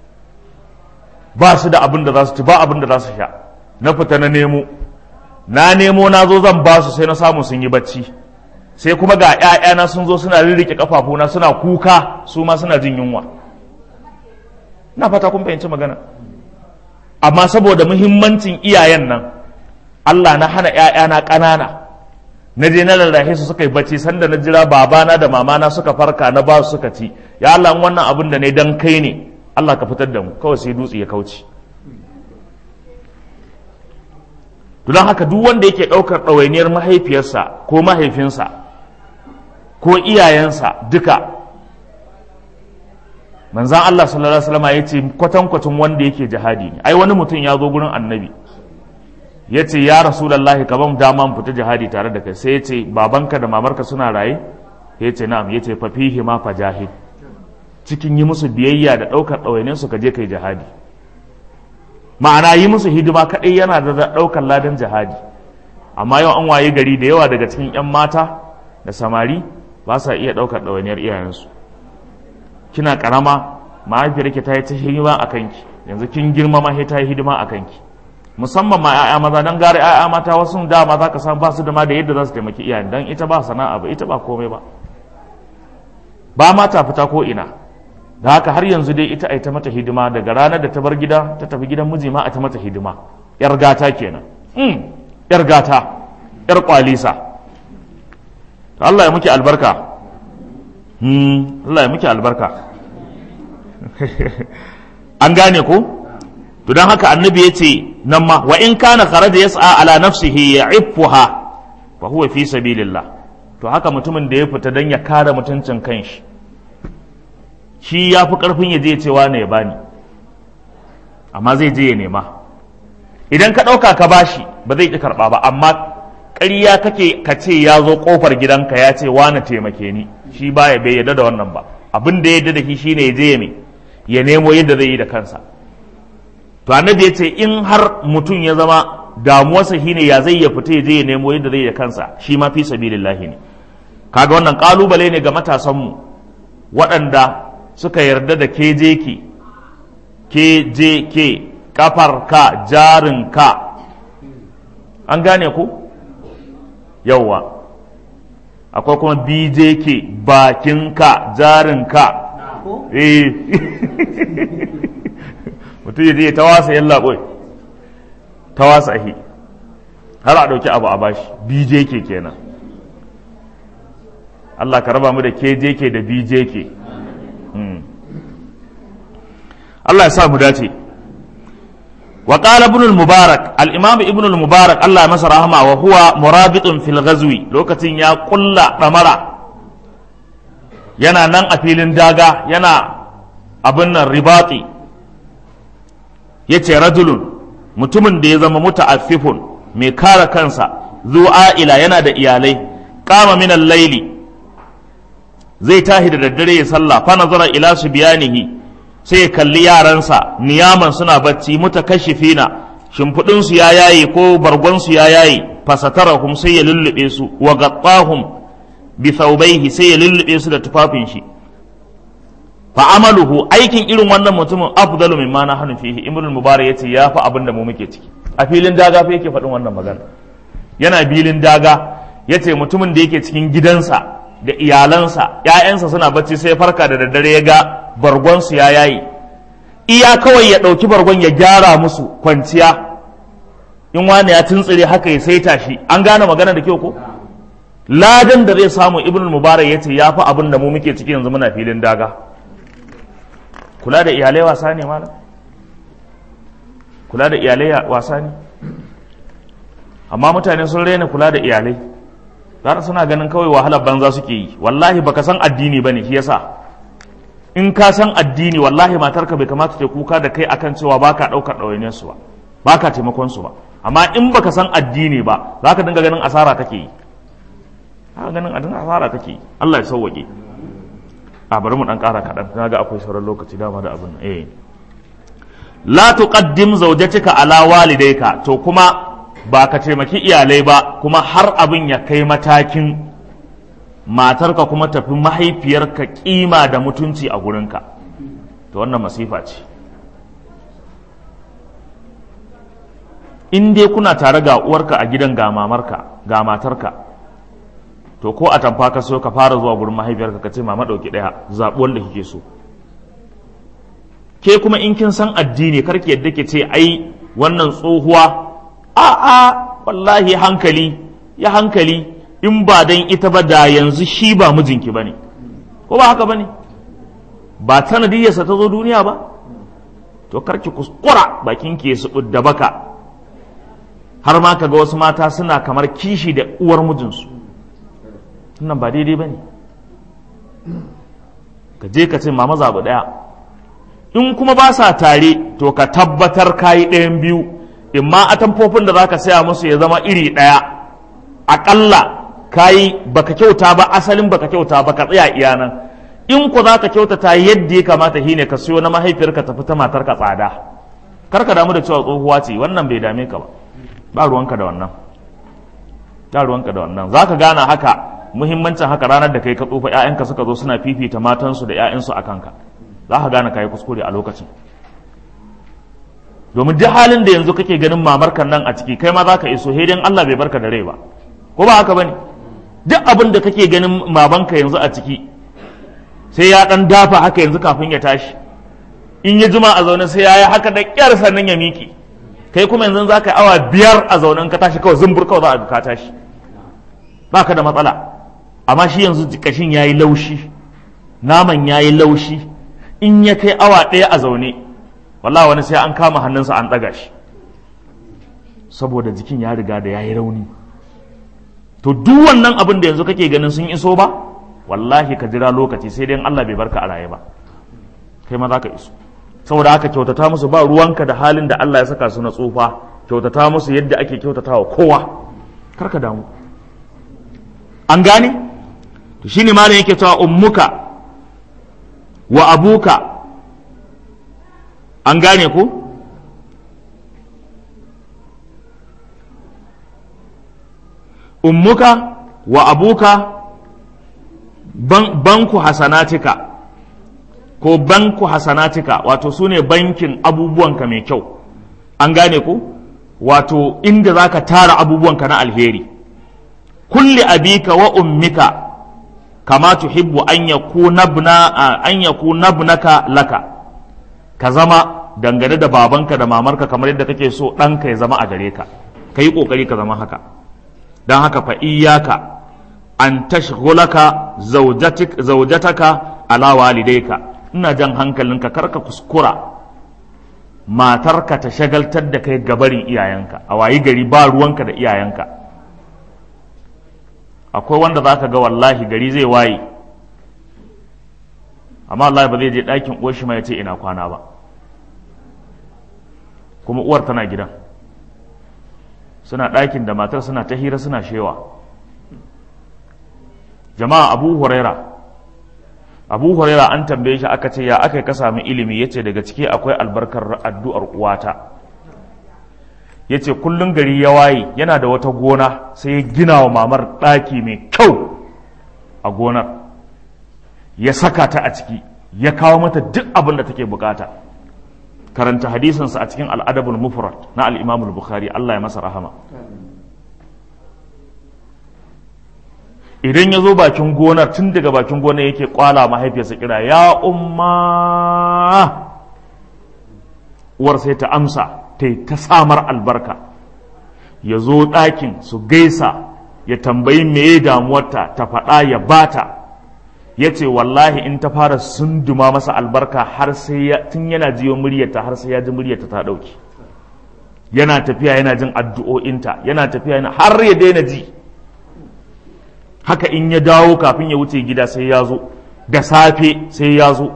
ba su da abin da za su ci ba abin da za su sha na fita na nemo na nemo na zo zan ba su sai na samu sun yi bacci sai kuma ga ‘ya'yana sun zo suna rirrike kafafuna suna kuka su ma suna jin yunwa na fata kun fahimci magana amma saboda muhimmancin iyayen nan Allah na hana ‘ya'yana ƙanana na je na lallahe su suka yi bacci sanda na jira babana da mamana suka farka na ba su suka ci ya Allah wannan abin da ne dan kai ne Allah ka fitar da mu kawai sai dutse ya kauce don haka duk wanda yake ɗaukar ɗawainiyar mahaifiyarsa ko mahaifinsa ko iyayensa duka manzan Allah sallallahu alaihi wasallam ya ce kwatankwacin wanda yake jihadi ne ai wani mutum ya zo gurin annabi ya ce ya rasulallahi ka ban dama mu fita jihadi tare da kai sai ya ce babanka da mamarka suna raye ya ce na'am ya ce fa fihi ma fajahid cikin yi musu biyayya da ɗaukar ɗawainin su ka je kai jihadi ma'ana yi musu hidima kaɗai yana da ɗaukar ladan jihadi amma yau an waye gari da yawa daga cikin 'yan mata da samari ba sa iya ɗaukar ɗawainiyar iyayensu kina ƙarama mahaifiyar ki ta yi ta hidima a kanki yanzu kin girma ma ta yi hidima a kanki musamman ma 'ya'ya maza don gare 'ya'ya mata wasu dama za ka san ba su da ma da yadda za su taimaki iyayen don ita ba sana'a ba ita ba komai ba ba ma ta fita ko ina da haka har yanzu dai ita a ta mata hidima daga ranar da ta bar gida ta tafi gidan miji ma a ta mata hidima yar gata kenan mm, yar gata yar kwalisa Allah ya muke albarka hmm, Allah ya muke albarka an gane ko to don haka annabi ya ce nan ma wa in kana kharaja yas'a ala nafsihi ya'iffuha fa huwa fi sabilillah to haka mutumin da ya fita dan ya kare mutuncin kanshi shi ya fi karfin ya je cewa ne ya bani amma zai je ya nema idan ka ɗauka ka bashi ba zai ƙi karɓa ba amma ƙarya kake ka ce ya zo ƙofar gidanka ya ce wani taimake ni shi baya bai yarda da wannan ba abin da ya yarda da shi shine ya je ya me ya nemo yadda zai yi da kansa to annabi ya ce in har mutum ya zama damuwarsa shine ya zai ya fita ya je ya nemo yadda zai ya kansa shi ma fi sabilillahi ne kaga wannan kalubale ne ga matasanmu waɗanda suka yarda da KJK KJK kafar ka jarin ka an gane ku yauwa akwai kuma BJK bakin ka jarin ka eh mutum ya je ta wasa yalla boy ta wasa hi har a ɗauki abu a bashi BJK kenan Allah ka raba mu da KJK da BJK Allah ya sa mu dace wa qala ibn al-mubarak al-imam ibn al-mubarak Allah ya masa rahama wa huwa murabitun fil ghazwi lokacin ya kulla damara yana nan a filin daga yana abin nan ribati yace rajulun mutumin da ya zama muta'affifun mai kare kansa zu'a'ila yana da iyalai kama min al-laili zai tahi da daddare ya sallah fa nazara ila subyanihi sai ya kalli yaransa niyaman suna bacci mutakashifina shimfiɗin su ya yaye ko bargon su ya yaye fasatarahum sai ya lullube su wa gattahum bi thawbaihi sai ya lullube su da tufafin shi fa amaluhu aikin irin wannan mutumin afdalu mimma na hanu fihi ibn mubarak yace ya fa abin da mu muke ciki a filin daga fa yake faɗin wannan magana yana filin daga yace mutumin da yake cikin gidansa da iyalansa ‘ya'yansa suna bacci sai farka da daddare ya ga bargonsu ya yayi iya kawai ya ɗauki bargon ya gyara musu kwanciya in wani ya tuntsire haka ya saita shi an gane magana da kyau ko ladan da zai samu ibn mubarak ya ce ya fi abin da mu muke ciki yanzu muna filin daga kula da iyalai wasa ne malam kula da iyalai wasa ne amma mutane sun raina kula da iyalai zara suna ganin kawai wahalar banza suke yi wallahi baka san addini bane shi yasa in ka san addini wallahi matarka bai kamata ta kuka da kai akan cewa baka daukar ɗawainiyar su ba baka taimakon su ba amma in baka san addini ba zaka dinga ganin asara kake yi haka ganin adin asara kake yi Allah ya sauwake a bari mu dan ƙara kaɗan na ga akwai sauran lokaci dama da abin eh la tuqaddim zawjatika ala walidayka to kuma ba ka taimaki iyalai ba kuma har abin ya kai matakin matarka kuma tafi mahaifiyarka kima da mutunci a gurinka to wannan masifa ce in dai kuna tare ga uwarka a gidan ga mamarka ga matarka to ko a tamfa ka so ka fara zuwa gurin mahaifiyarka ka ce mama ɗauki ɗaya zaɓi wanda kike so ke kuma in kin san addini karki yadda ke ce ai wannan tsohuwa a'a wallahi hankali ya hankali in ba dan ita ba da yanzu shi ba mijinki ba ne ko ba haka ba ne ba sanadiyarsa ta zo duniya ba to karki kuskura bakin ke su da baka har ma kaga wasu mata suna kamar kishi da uwar mijinsu nan ba daidai ba ne ka je ka ce mama zaɓi ɗaya in kuma ba sa tare to ka tabbatar kayi ɗayan biyu in ma atamfofin da za ka saya musu ya zama iri ɗaya aƙalla kayi baka kyauta ba asalin baka kyauta ba ka tsaya iya nan in ku za ka kyautata yadda ya kamata shi ne ka siyo na mahaifiyarka tafi ta matar ka tsada kar ka damu da cewa tsohuwa ce wannan bai dame ka ba ba ruwanka da wannan ba ruwanka da wannan za ka gane haka muhimmancin haka ranar da kai ka tsufa 'ya'yanka suka zo suna fifita matansu da 'ya'yansu a kanka za ka gane kayi kuskure a lokacin domin duk halin da yanzu kake ganin mamarkan nan a ciki kai ma za ka iso hedin Allah bai barka da rai ba ko ba haka bane duk abin da kake ganin mamanka yanzu a ciki sai ya dan dafa haka yanzu kafin ya tashi in ya jima a zaune sai ya yi haka da kyar sannan ya miki kai kuma yanzu za ka yi awa biyar a zaune ka tashi kawai zumbur kawai za a ka tashi ba ka da matsala amma shi yanzu kashin ya yi laushi naman ya yi laushi in ya kai awa ɗaya a zaune wallahi wani sai an kama hannunsa an ɗaga shi saboda jikin ya riga da ya yi rauni to duk wannan abin da yanzu kake ganin sun iso ba wallahi ka jira lokaci sai dai Allah bai barka a raye ba kai ma za ka iso saboda haka kyautata musu ba ruwanka da halin da Allah ya saka su na tsufa kyautata musu yadda ake kyautata wa kowa karka damu an gane to shine malam yake cewa ummuka wa abuka an gane ku ummuka wa abuka banku hasanatika ko banku hasanatika wato su ne bankin abubuwanka mai kyau an gane ku wato inda za ka tara abubuwanka na alheri kulli abika wa ummika kama tuhibbu an yaku nabnaka laka ka zama dangane da babanka da mamarka kamar yadda kake so ɗanka ya zama a gare ka ka yi ƙoƙari ka zama haka don haka fa iyaka an tashghulaka zaujataka ala walidayka ina jan hankalinka karka kuskura matarka ta shagaltar da kai gabarin iyayenka a wayi gari ba ruwanka da iyayenka akwai wanda za ka ga wallahi gari zai waye amma wallahi ba zai je ɗakin uwar shi ma ya ce ina kwana ba kuma uwar tana gidan suna ɗakin da matar suna ta hira suna shewa jama'a abu huraira abu huraira an tambaye shi aka ce ya aka ka sami ilimi ya ce daga ciki akwai albarkar addu'ar uwata ya ce kullum gari ya waye yana da wata gona sai ya gina wa mamar ɗaki mai kyau a gonar ya saka ta a ciki ya kawo mata duk abin da take bukata karanta hadisinsa a cikin al'adabul mufrad na al'imamul bukhari Allah ya masa rahama idan ya zo bakin gonar tun daga bakin gonar yake kwala mahaifiyarsa kira ya umma uwar sai ta amsa ta yi ta samar albarka ya zo ɗakin su gaisa ya tambayi meye damuwarta ta faɗa ya bata ya ce wallahi in ta fara sunduma masa albarka har sai ya tun yana jiyo muryarta har sai ya ji muryarta ta ɗauki yana tafiya yana jin addu'o'inta yana tafiya yana har ya daina ji haka in ya dawo kafin ya wuce gida sai ya zo da safe sai ya zo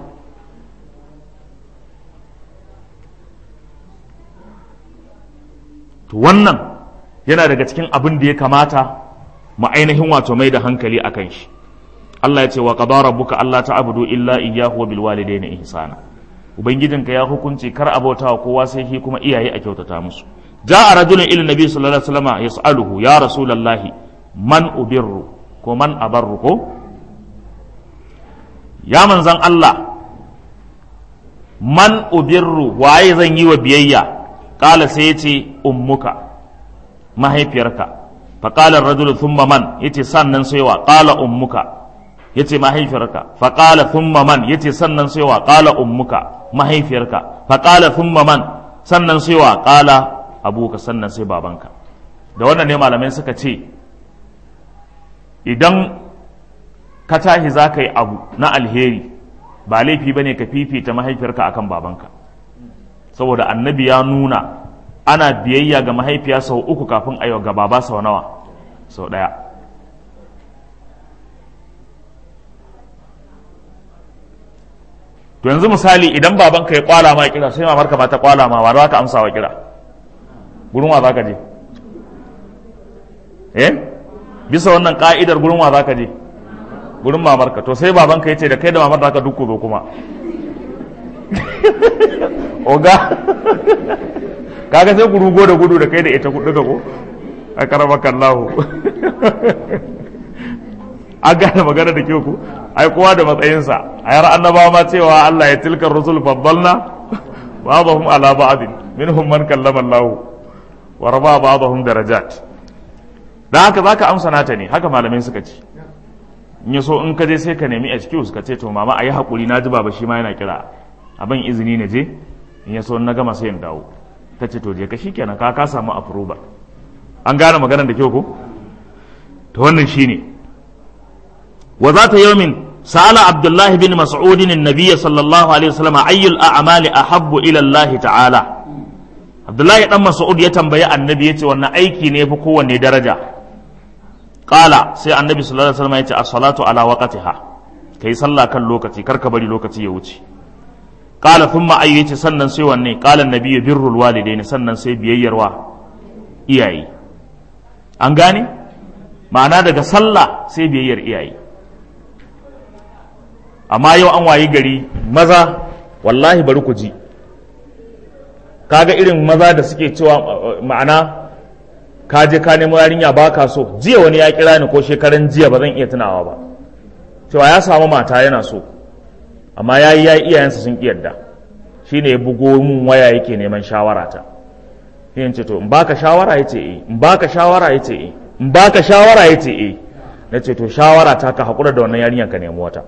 to wannan yana daga cikin abin da ya kamata mu ainihin wato mai da hankali a kan shi Allah ya ce wa qadara rabbuka alla ta'budu illa iyyahu wa bil walidayni ihsana ubangijinka ya hukunci kar abota wa kowa sai shi kuma iyaye a kyautata musu ja'a rajulun ila nabi sallallahu alaihi wasallam yas'aluhu ya rasulullahi man ubirru ko man abarru ko ya manzan Allah man ubirru waye zan yi wa biyayya kala sai yace ummuka mahaifiyarka fa qala ar-rajulu thumma man yace sannan sai wa qala ummuka yace mahaifiyarka fa qala thumma man yace sannan sai wa qala ummuka mahaifiyarka fa qala thumma man sannan sai wa qala abuka sannan sai babanka da wannan ne malamai suka ce idan ka tashi za ka yi abu na alheri ba laifi ba ne ka fifita mahaifiyarka akan babanka saboda annabi ya nuna ana biyayya ga mahaifiya sau uku kafin a ga baba sau nawa sau ɗaya to yanzu misali idan babanka ya kwala ma kira sai mamarka ba ta kwala ma wa za ka amsa wa kira gurin wa za ka je eh bisa wannan ka'idar gurin wa zaka je gurin mamarka to sai babanka yace da kai da mamar zaka duk zo kuma oga kaga sai ku rugo da gudu da kai da ita kudu ko a karamaka Allah an gane magana da kyau ku ai kowa da matsayinsa a yar annabawa ma cewa Allah ya tilkar rusul faddalna ba'dahum ala ba'd minhum man kallama Allah wa raba ba'dahum darajat da haka zaka amsa nata ne haka malamai suka ce in ya so in ka je sai ka nemi excuse ka ce to mama ayi hakuri na ji baba shi ma yana kira abin izini na je in ya so na gama sai in dawo ta ce to je ka shikenan ka ka samu approval an gane maganar da kyau ko to wannan shine wa zata yawmin sa'ala abdullah bin mas'ud an-nabiy sallallahu alaihi wasallam ayyul a'mali ahabbu ila Allah ta'ala abdullahi dan mas'ud ya tambayi annabi yace wannan aiki ne fi kowanne daraja qala sai annabi sallallahu alaihi wasallam yace as-salatu ala waqtiha kai sallah kan lokaci kar ka bari lokaci ya wuce qala thumma ayyu yace sannan sai wanne qala annabi birrul walidaini sannan sai biyayyar wa iyaye an gane ma'ana daga sallah sai biyayyar iyaye amma yau an wayi gari maza wallahi bari ku ji kaga irin maza da suke cewa ma'ana ka je ka nemo yarinya ba ka so jiya wani ya kira ni ko shekaran jiya ba zan iya tunawa ba cewa ya samu mata yana so amma ya yi ya yi iyayensa sun ƙi yadda shi ne ya bugo mun waya yake neman shawara ta yin ce to in baka shawara ya ce eh in baka shawara ya ce eh in baka shawara ya ce eh na ce to shawara ta ka haƙura da wannan yarinyar ka nemi wata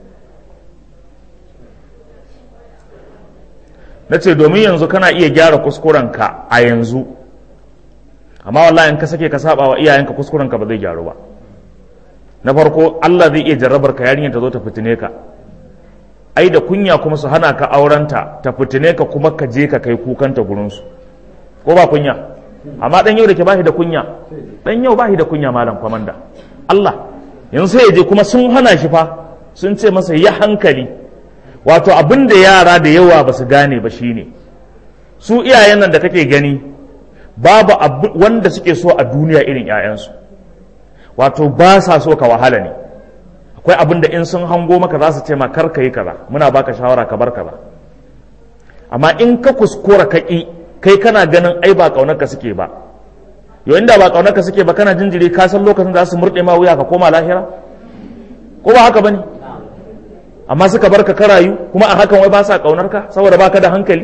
na ce domin yanzu kana iya gyara kuskurenka a yanzu amma wallahi in ka sake ka saba wa iyayenka kuskurenka ba zai gyaru ba na farko Allah zai iya jarrabar ka yarinyar ta zo ta fitine ka ai da kunya kuma su hana ka aurenta ta fitine ka kuma ka je ka kai kukanta gurinsu ko ba kunya amma dan yau da ke bashi da kunya dan yau bashi da kunya malam kwamanda Allah yanzu sai ya je kuma sun hana shi fa sun ce masa ya hankali wato abin da yara da yawa ba su gane ba shine su iyayen nan da kake gani babu wanda suke so a duniya irin 'ya'yansu wato ba sa so ka wahala ne akwai abin da in sun hango maka za su ce ma kar ka yi kaza muna baka shawara ka bar kaza amma in ka kuskura ka ƙi kai kana ganin ai ba ƙaunarka suke ba yau inda ba ƙaunarka suke ba kana jinjiri ka san lokacin da za su murɗe ma wuya ka koma lahira ko ba haka bane amma suka bar ka karayu kuma a hakan wai ba sa ƙaunarka saboda baka da hankali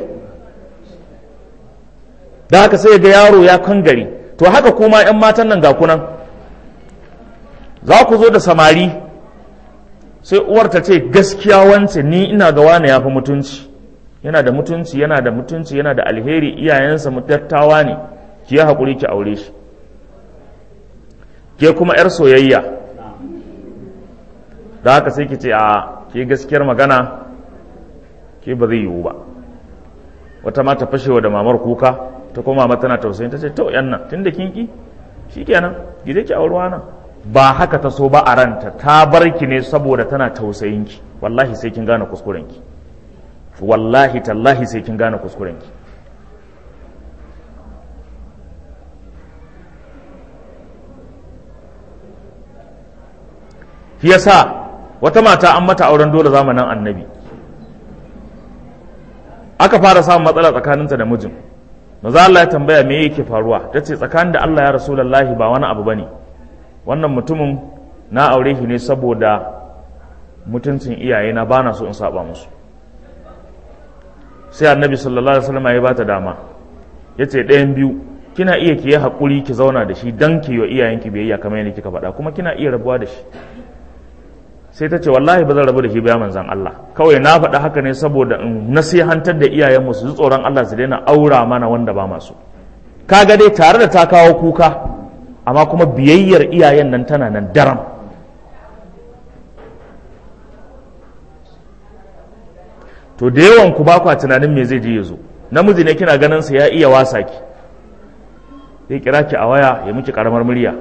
da haka sai ga yaro ya kangare to haka kuma 'yan matan nan ga kunan za ku zo da samari sai uwar ta ce gaskiya wance ni ina ga wane ya fi mutunci yana da mutunci yana da mutunci yana da alheri iyayensa mutattawa ne ki yi haƙuri ki aure shi ke kuma 'yar soyayya da haka sai ki ce a ke gaskiyar magana ke ba zai yiwu ba wata ma ta fashewa da mamar kuka ta koma mata tana tausayin ta ce to yan nan tun da kin ki shikenan gide ki aurewa nan ba haka ta so ba a ranta ta bar ki ne saboda tana tausayin ki wallahi sai kin gane kuskuren ki wallahi tallahi sai kin gane kuskuren ki shi yasa wata mata an mata auren dole zamanin annabi aka fara samun matsala tsakaninta da mijin maza Allah ya tambaya me yake faruwa ta ce tsakanin da Allah ya rasulallahi ba wani abu bane wannan mutumin na aure shi ne saboda mutuncin iyayena ba na so in saba musu sai annabi sallallahu alaihi wasallam ya bata dama ya ce ɗayan biyu kina iya ki yi haƙuri ki zauna da shi dan ki yi wa iyayenki biyayya kamar yadda kika faɗa kuma kina iya rabuwa da shi sai ta ce wallahi ba zan rabu da shi ba manzan Allah kawai na faɗa haka ne saboda in nasihantar da iyayenmu su ji tsoron Allah su daina aura mana wanda ba masu kaga dai tare da ta kawo kuka amma kuma biyayyar iyayen nan tana nan daram to da yawan ku ba kwa tunanin me zai je ya zo namiji ne kina ganin sa ya iya wasa ki zai kira ki a waya ya miki karamar murya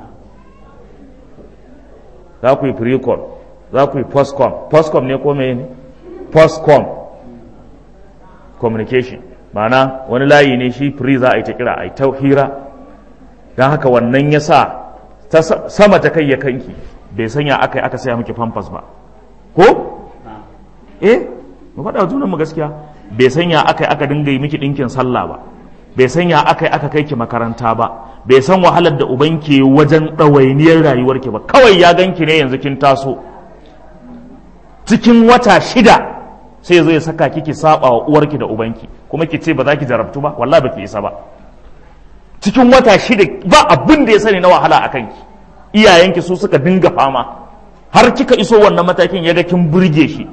za ku yi pre-call za ku yi postcom postcom ne ko ne postcom communication ma'ana wani layi ne shi free za a yi ta kira a yi ta hira don haka wannan ya sa sama ta kai ya kanki bai sanya aka yi aka saya miki famfas ba ko eh mu faɗa junanmu gaskiya bai sanya aka yi aka dinga yi miki ɗinkin sallah ba bai sanya aka yi aka kai ki makaranta ba bai san wahalar da uban ke wajen ɗawainiyar rayuwarki ba kawai ya ganki ne yanzu kin taso cikin wata shida sai zai saka kiki saba wa uwarki da ubanki kuma ki ce ba za ki jarabtu ba wallahi ba ki isa ba cikin wata shida ba abin da ya sani na wahala a kanki iyayenki su suka dinga fama har kika iso wannan matakin ya ga kin burge shi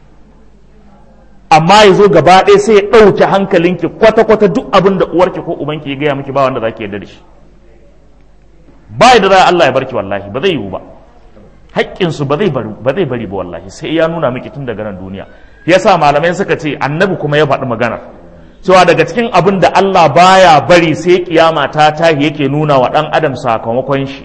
amma ya zo gaba ɗaya sai ya ɗauke hankalinki kwata-kwata duk abin da uwarki ko ubanki ya gaya miki ba wanda za ki yarda da shi ba da za Allah ya barki wallahi ba zai yiwu ba haƙƙinsu ba zai bari ba zai bari ba wallahi sai ya nuna miki tun daga nan duniya yasa malamai suka ce annabi kuma ya faɗi maganar cewa daga cikin abin da Allah baya bari sai kiyama ta tahi yake nuna wa ɗan adam sakamakon shi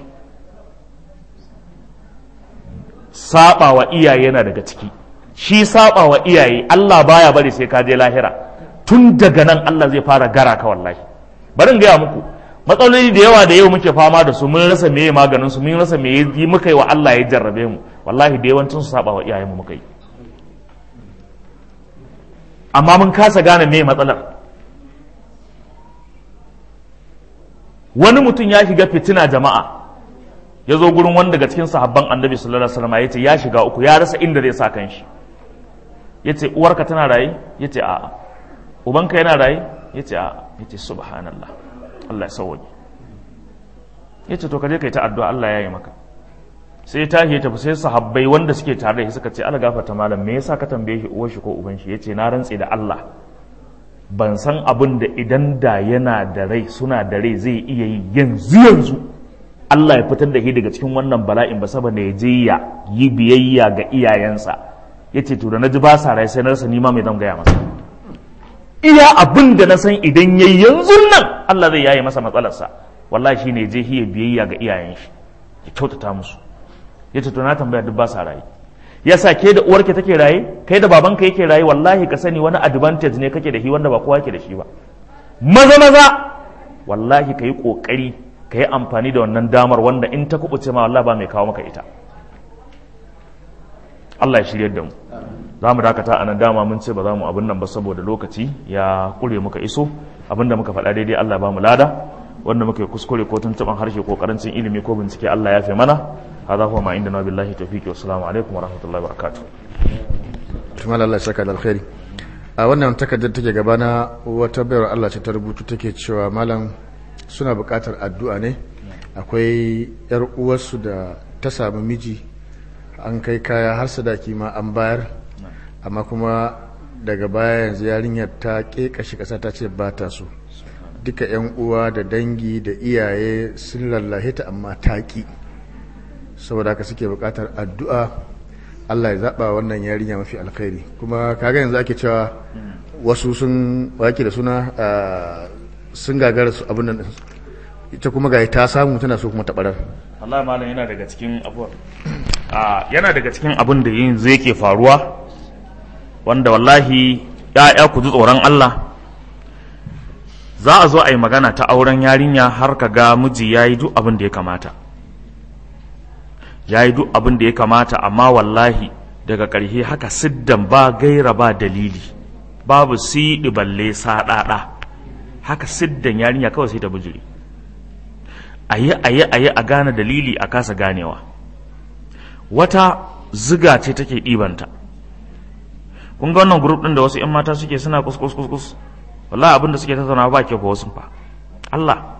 saba wa iyaye yana daga ciki shi saba wa iyaye Allah baya bari sai ka je lahira tun daga nan Allah zai fara gara ka wallahi bari in gaya muku matsaloli da yawa da yau muke fama da su mun rasa meye maganin su mun rasa meye yi muka yi wa Allah ya jarrabe mu wallahi da yawancin su saba wa iyayen mu muka yi amma mun kasa gane meye matsalar wani mutum ya shiga fitina jama'a ya zo gurin wani daga cikin sahabban annabi sallallahu alaihi wasallam ya ce ya shiga uku ya rasa inda zai sa kanshi ya ce uwarka tana raye ya ce a'a ubanka yana raye ya ce a'a ya ce subhanallah Allah ya sauwaje ya ce to ka je ka yi ta addu'a Allah ya yi maka sai ta ya tafi sai sahabbai wanda suke tare da shi suka ce ala gafarta malam me yasa ka tambaye shi uwar shi ko uban shi yace na rantse da Allah ban san abin da idan da yana da rai suna da rai zai iya yi yanzu yanzu Allah ya fitar da shi daga cikin wannan bala'in ba saboda ya je ya yi biyayya ga iyayensa yace to da naji ba sa rai sai na rasa nima mai zan gaya masa iya abin da na san idan yayi yanzu nan Allah zai yaye masa matsalarsa wallahi shine je shi ya biyayya ga iyayen shi ya kyautata musu ya ce to na tambaya duk ba sa raye yasa ke da uwarki take raye kai da babanka yake raye wallahi ka sani wani advantage ne kake da shi wanda ba kowa yake da shi ba maza maza wallahi ka yi kokari ka yi amfani da wannan damar wanda in ta kubuce ma wallahi ba mai kawo maka ita Allah ya shiryar da mu za mu dakata a nan dama mun ce ba za mu abin nan ba saboda lokaci ya kure muka iso abin da muka faɗa daidai Allah ba mu lada wanda muka yi kuskure ko tuntuɓan harshe ko karancin ilimi ko bincike Allah ya fi mana هذا هو ما عندنا بالله توفيق والسلام عليكم ورحمة الله وبركاته tumar Allah ya saka da alkhairi a wannan takardar take gabana wata bayar Allah ce ta rubutu take cewa malam suna buƙatar addu'a ne akwai yar uwarsu da ta samu miji an kai kaya har sadaki ma an bayar amma kuma daga baya yanzu yarinyar ta ƙeƙashi ƙasa ta ce ba ta so duka 'yan uwa da dangi da iyaye sun lallahe ta amma ta ƙi saboda haka suke bukatar addu'a Allah ya zaɓa wannan yarinya mafi alkhairi kuma kaga yanzu ake cewa wasu sun wake da suna sun gagara su abin nan ita kuma ga ta samu tana so kuma taɓarar Allah malam yana daga cikin abuwa yana daga cikin abin da yin zai ke faruwa wanda wallahi ya'ya ku ji tsoron Allah za a zo a yi magana ta auren yarinya har ka ga miji ya yi duk abin da ya kamata ya yi duk abin da ya kamata amma wallahi daga ƙarshe haka siddan ba gaira ba dalili babu siɗi balle saɗaɗa haka siddan yarinya kawai sai ta bijiri a yi a yi a yi a gane dalili a kasa ganewa wata ziga ce take ɗibanta kun ga wannan grup ɗin da wasu 'yan mata suke suna kuskus kuskus wallahi abin da suke tattauna ba ke ko wasu fa Allah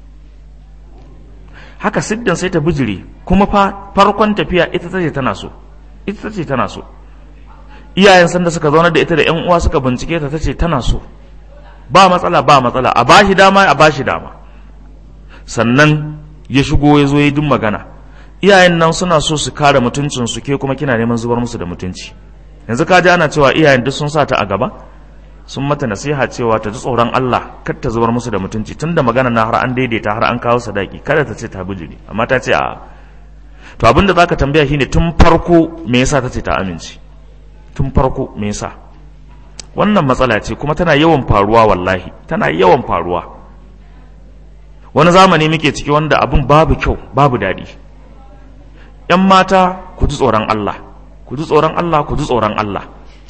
haka siddan sai ta bijire kuma fa farkon tafiya ita tace tana so ita tace tana so iyayen sanda suka zauna da ita da yan uwa suka bincike ta tace tana so ba matsala ba matsala a bashi dama a bashi dama sannan ya shigo ya zo ya duk magana iyayen nan suna so su kare mutuncin su ke kuma kina neman zubar musu da mutunci yanzu ka ji ana cewa iyayen duk sun sa ta a gaba sun mata nasiha cewa ta ji tsoron Allah kar ta zubar musu da mutunci tunda magana na har an daidaita har an kawo sadaki kada ta ce ta bijiri amma ta ce a to abin da zaka tambaya shine tun farko me yasa ta ce ta amince tun farko me yasa wannan matsala ce kuma tana yawan faruwa wallahi tana yawan faruwa wani zamani muke ciki wanda abin babu kyau babu daɗi ‘yan mata ku ji tsoron Allah ku ji tsoron Allah ku ji tsoron Allah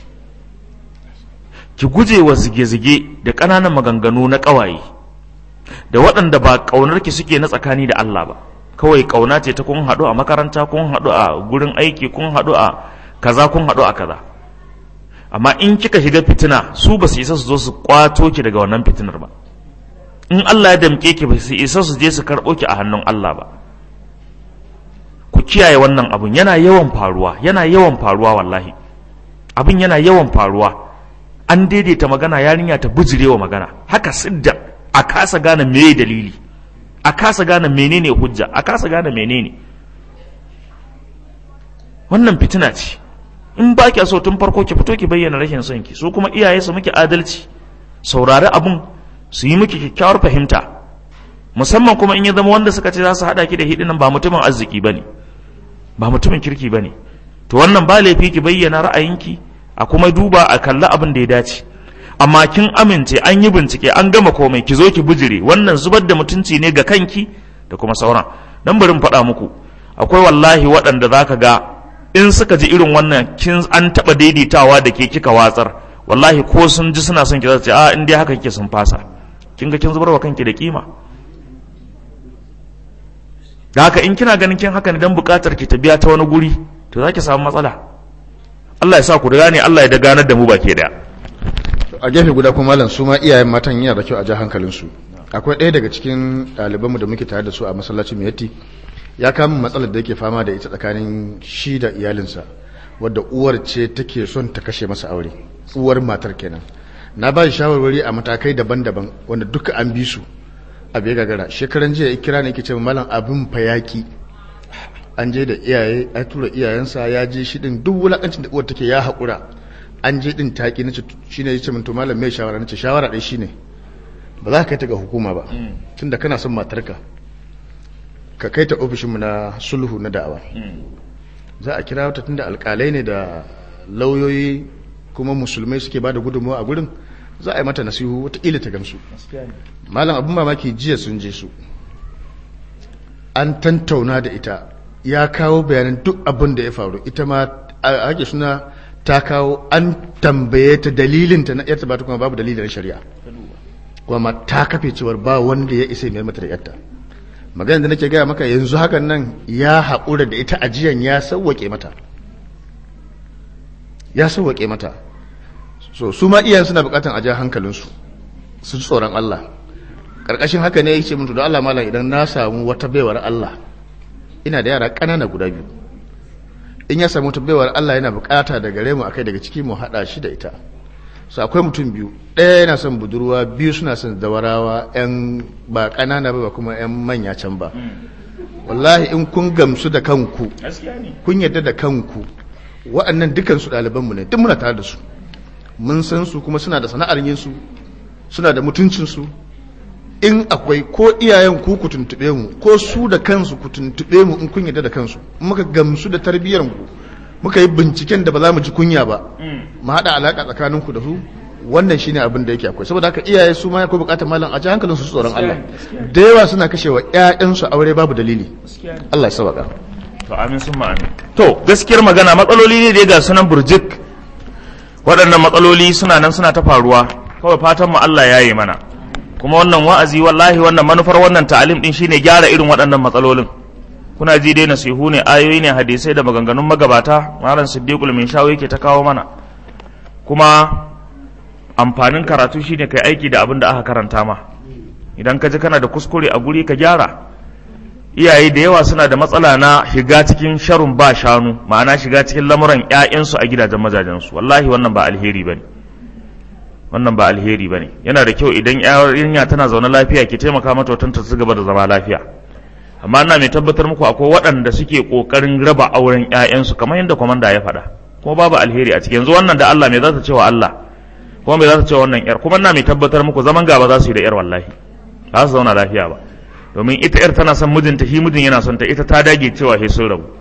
ki guje wa zige-zige da ƙananan maganganu na ƙawaye da waɗanda ba ƙaunarki suke na tsakani da Allah ba kawai ƙauna ce ta kun haɗu a makaranta kun haɗu a gurin aiki kun haɗu a kaza kun haɗu a kaza amma in kika shiga fitina su ba su isa su zo su kwato ki daga wannan fitinar ba in Allah ya damke ki ba su isa su je su karɓo ki a hannun Allah ba ku kiyaye wannan abun yana yawan faruwa yana yawan faruwa wallahi abin yana yawan faruwa an daidaita magana yarinya ta bujirewa magana haka sidda a kasa gane meye dalili a kasa gane menene hujja a kasa gane menene wannan fitina ce in ba ki so tun farko ki fito ki bayyana rashin son ki su kuma iyaye su miki adalci saurari abun su yi miki kyakkyawar fahimta musamman kuma in ya zama wanda suka ce za su haɗa ki da hidinan ba mutumin arziki ba ne ba mutumin kirki ba ne to wannan ba laifi ki bayyana ra'ayinki a kuma duba a kalli abin da ya dace amma kin amince an yi bincike an gama komai ki zo ki bijire wannan zubar da mutunci ne ga kanki da kuma sauran dan bari mu faɗa muku akwai wallahi waɗanda zaka ga in suka ji irin wannan kin an taɓa daidaitawa da ke kika watsar wallahi ko sun ji suna son ki za su ce a in dai haka kike sun fasa kin ga kin zubar wa kanki da kima da haka in kina ganin kin haka ne dan bukatar ki ta biya ta wani guri to zaki samu matsala Allah ya sa ku da ne Allah ya da ganar da mu baki daya a gefe guda kuma malam su ma iyayen matan yana da kyau a ja hankalinsu akwai ɗaya daga cikin ɗalibanmu da muke tare da su a masallacin miyatti ya kama matsalar da yake fama da ita tsakanin shi da iyalinsa wadda uwar ce take son ta kashe masa aure uwar matar kenan na ba shi shawarwari a matakai daban-daban wanda duka an bi su a bai gagara shekaran jiya ya kira ne yake ce malam abin fayaki an je da iyaye a tura iyayensa ya je shi din duk wulakancin da uwar take ya haƙura an je din taki nace shine yace min to malam mai shawara nace shawara dai shine ba za ka kai ta ga hukuma ba tunda kana son matarka ka kai ta ofishinmu na sulhu na da'awa za a kira ta tunda alkalai ne da lauyoyi kuma musulmai suke ba da gudunmawa a gurin za a yi mata nasihu wataƙila ta gamsu malam abin mamaki jiya sun je su an tantauna da ita ya kawo bayanan duk abin da ya faru ita ma a ake suna ta kawo an tambaye ta dalilinta na yarta ba ta kuma babu dalilin shari'a kuma ta kafe cewar ba wanda ya isa mai mata da yarta magana da nake gaya maka yanzu hakan nan ya haƙura da ita ajiyan ya sauwaƙe mata ya sauwaƙe mata so su ma iyayen suna buƙatan a ja hankalinsu su ji tsoron Allah ƙarƙashin haka ne ya ce mutu da Allah malam idan na samu wata baiwar Allah ina da yara ƙanana guda biyu in ya samu wata baiwar Allah yana buƙata da gare mu akai daga ciki mu haɗa shi da ita su akwai mutum biyu ɗaya yana son budurwa biyu suna son dawarawa yan ba ƙanana ba kuma yan manya can ba wallahi in kun gamsu da kanku kun yarda da kanku waɗannan dukansu ɗalibanmu ne duk muna tare da su mun san su kuma suna da sana'ar yin su suna da mutuncinsu in akwai ko iyayen ku ku tuntuɓe mu ko su da kansu ku tuntuɓe mu in kun yarda da kansu muka gamsu da tarbiyyar ku muka yi binciken da ba za mu ji kunya ba mu haɗa alaƙa tsakaninku da su wannan shine abin da yake akwai saboda haka iyaye su ma akwai buƙatar malam a ji hankalin su tsoron Allah da yawa suna kashewa ƴaƴansu aure babu dalili Allah ya sauka to amin sun amin to gaskiyar magana matsaloli ne da ya ga sunan burjik waɗannan matsaloli suna nan suna ta faruwa kawai fatan mu Allah ya yi mana kuma wannan wa'azi wallahi wannan manufar wannan ta'alim din shine gyara irin waɗannan matsalolin kuna ji dai nasihu ne ayoyi ne hadisai da maganganun magabata malam siddiqul min shawo yake ta kawo mana kuma amfanin karatu shine kai aiki da abin da aka karanta ma idan ka ji kana da kuskure a guri ka gyara iyaye da yawa suna da matsala na shiga cikin sharun ba shanu ma'ana shiga cikin lamuran ƴaƴansu a gidajen mazajensu wallahi wannan ba alheri bane wannan ba alheri bane yana da kyau idan yarinya tana zaune lafiya ki taimaka mata watan ta gaba da zama lafiya amma ina mai tabbatar muku akwai waɗanda suke ƙoƙarin raba auren ƴaƴansu kamar yadda kwamanda ya faɗa kuma babu alheri a cikin yanzu wannan da Allah me za ta ce wa Allah kuma me za ta ce wa wannan ƴar kuma ina mai tabbatar muku zaman gaba za su yi da ƴar wallahi ba su zauna lafiya ba domin ita ƴar tana son mijinta shi mijin yana son ta ita ta dage cewa he sun rabu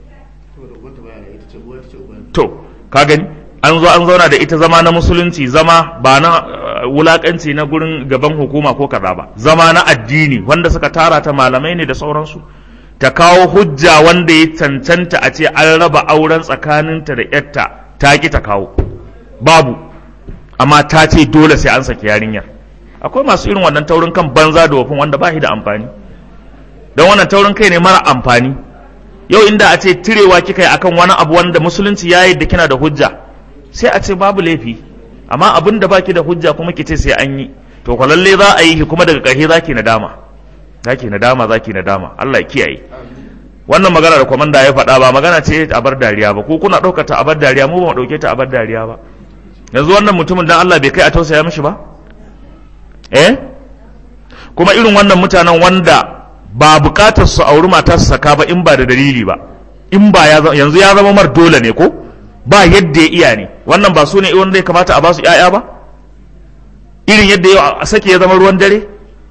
to ka gani an zo an zauna da ita zama na musulunci zama ba na wulakanci na gurin gaban hukuma ko kaza ba zama na addini wanda suka tara ta malamai ne da sauransu ta kawo hujja wanda ya cancanta a ce an raba auren tsakaninta da yarta ta ki ta kawo babu amma ta ce dole sai an saki yarinyar akwai masu irin wannan taurin kan banza da wafin wanda ba shi da amfani don wannan taurin kai ne mara amfani yau inda a ce tirewa kika yi akan wani abu wanda musulunci ya yi da kina da hujja sai a ce babu laifi amma abin da baki da hujja kuma ki ce sai an yi to ko lalle za a yi kuma daga ƙarshe zaki nadama zaki nadama zaki nadama Allah ya kiyaye wannan magana da komanda ya faɗa ba magana ce a bar dariya ba ko kuna ɗaukar ta a bar dariya mu ba mu ɗauke ta a bar dariya ba yanzu wannan mutumin dan Allah bai kai a tausaya mishi ba eh kuma irin wannan mutanen wanda ba bukatar su auri mata su saka ba in ba da dalili ba in ba yanzu ya zama mar dole ne ko ba yadda ya iya ne wannan ba su ne wanda ya kamata a ba su ‘ya'ya ba irin yadda ya sake ya zama ruwan dare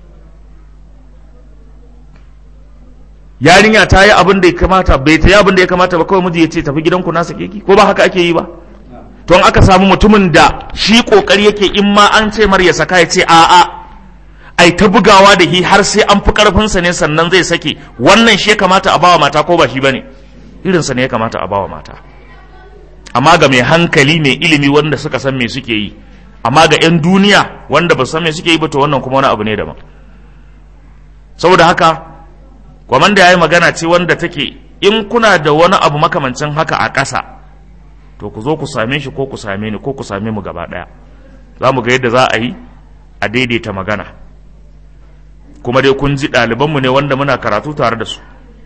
yarinya ta yi abin da ya kamata bai ta yi abin da ya kamata ba kawai miji ya ce tafi gidanku na sake ki ko ba haka ake yi ba to in aka samu mutumin da shi kokari yake in ma an ce mar ya saka ya ce a'a ai ta bugawa da hi har sai an fi karfinsa ne sannan zai sake wannan shi ya kamata a bawa mata ko ba shi bane irinsa ne ya kamata a bawa mata amma ga mai hankali mai ilimi wanda suka san me suke yi amma ga 'yan duniya wanda ba san me suke yi ba to wannan kuma wani abu ne daban saboda haka kwamanda ya yi magana ce wanda take in kuna da wani abu makamancin haka a ƙasa to ku zo ku same shi ko ku same ni ko ku same mu gaba ɗaya za mu ga yadda za a yi a daidaita magana kuma dai kun ji ɗalibanmu ne wanda muna karatu tare da su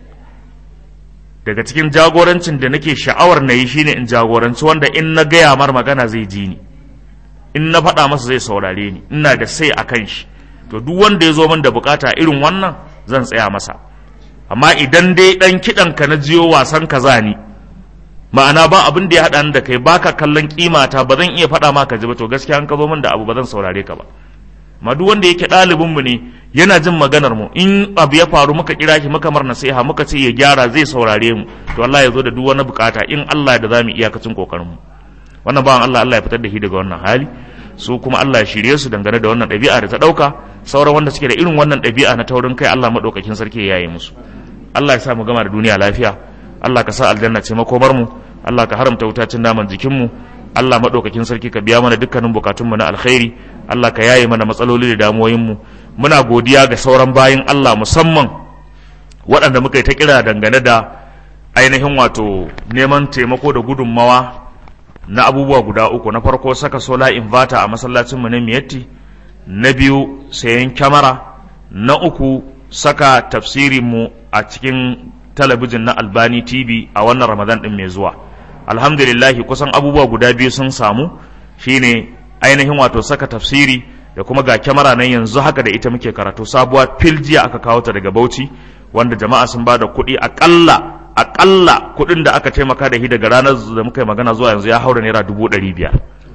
daga cikin jagorancin da nake sha'awar na yi shine in jagoranci wanda in na gaya mar magana zai ji ni in na faɗa masa zai saurare ni ina da sai a kan shi to duk wanda ya zo min da bukata irin wannan zan tsaya masa amma idan dai ɗan kiɗan ka na jiyo wasan ka za ni ma'ana ba abin da ya haɗa ni da kai baka kallon kimata ba zan iya faɗa maka ji ba to gaskiya an ka zo min da abu ba zan saurare ka ba ma duk wanda yake ɗalibinmu ne yana jin maganar mu in abu ya faru muka kira shi muka mar nasiha muka ce ya gyara zai saurare mu to Allah ya zo da duk wani bukata in Allah da zamu iyakacin kokarin mu wannan bawan Allah Allah ya fitar da shi daga wannan hali su kuma Allah ya shirye su dangane da wannan ɗabi'a da ta ɗauka sauran wanda suke da irin wannan ɗabi'a na taurin kai Allah maɗaukakin sarki ya yi musu Allah ya sa mu gama da duniya lafiya Allah ka sa aljanna ce makomar mu Allah ka haramta wutacin naman jikin mu Allah maɗaukakin sarki ka biya mana dukkanin bukatunmu na alkhairi Allah ka yaye mana matsaloli da damuwoyinmu muna godiya ga sauran bayin Allah musamman waɗanda muka yi ta kira dangane da ainihin wato neman taimako da gudunmawa na abubuwa guda uku na farko saka sola inverter a masallacinmu na miyatti na biyu sayan kyamara na uku saka tafsirinmu a cikin talabijin na albani tv a wannan ramadan ɗin mai zuwa alhamdulillahi kusan abubuwa guda biyu sun samu shine ainihin wato saka tafsiri da kuma ga kyamara nan yanzu haka da ita muke karatu sabuwa fil jiya aka kawo ta daga bauchi wanda jama'a sun ba da kuɗi aƙalla aƙalla kuɗin da aka taimaka da shi daga ranar da muka yi magana zuwa yanzu ya haura naira dubu ɗari biyar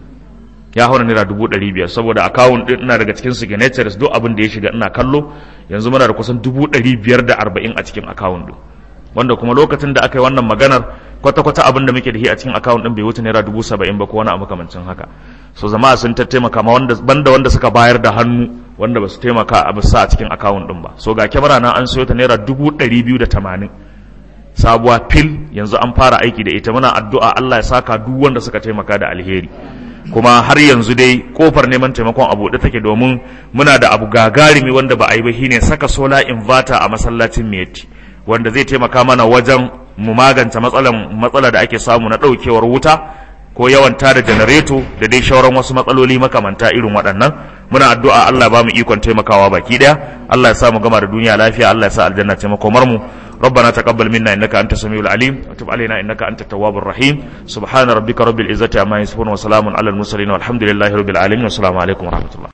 ya haura naira dubu ɗari biyar saboda akawun ɗin ina daga cikin signatures duk abin da ya shiga ina kallo yanzu muna da kusan dubu ɗari biyar da arba'in a cikin akawun ɗin wanda kuma lokacin da aka yi wannan maganar kwata-kwata abin da muke da shi a cikin akawun ɗin bai wuce naira dubu saba'in ba ko wani abu makamancin haka so zama sun ta taimaka ma wanda banda wanda suka bayar da hannu wanda ba su taimaka a bisa a cikin akawun ɗin ba so ga kyamara na an sayo ta naira dubu ɗari biyu da tamanin sabuwa fil yanzu an fara aiki da ita muna addu'a Allah ya saka duk wanda suka taimaka da alheri kuma har yanzu dai kofar neman taimakon abu da take domin muna da abu gagarumi wanda ba a yi ba shine saka solar inverter a masallacin miyatti wanda zai taimaka mana wajen mu magance matsalan matsala da ake samu na ɗaukewar wuta ko yawan tada janareto da dai shauran wasu matsaloli makamanta irin waɗannan muna addu'a Allah ba mu ikon taimakawa baki ɗaya Allah ya sa mu gama da duniya lafiya Allah ya sa aljanna ce makomar mu ربنا تقبل منا انك انت السميع العليم وتب علينا انك انت التواب الرحيم سبحان ربك رب العزه عما يصفون وسلام على المرسلين والحمد لله رب العالمين والسلام عليكم ورحمه الله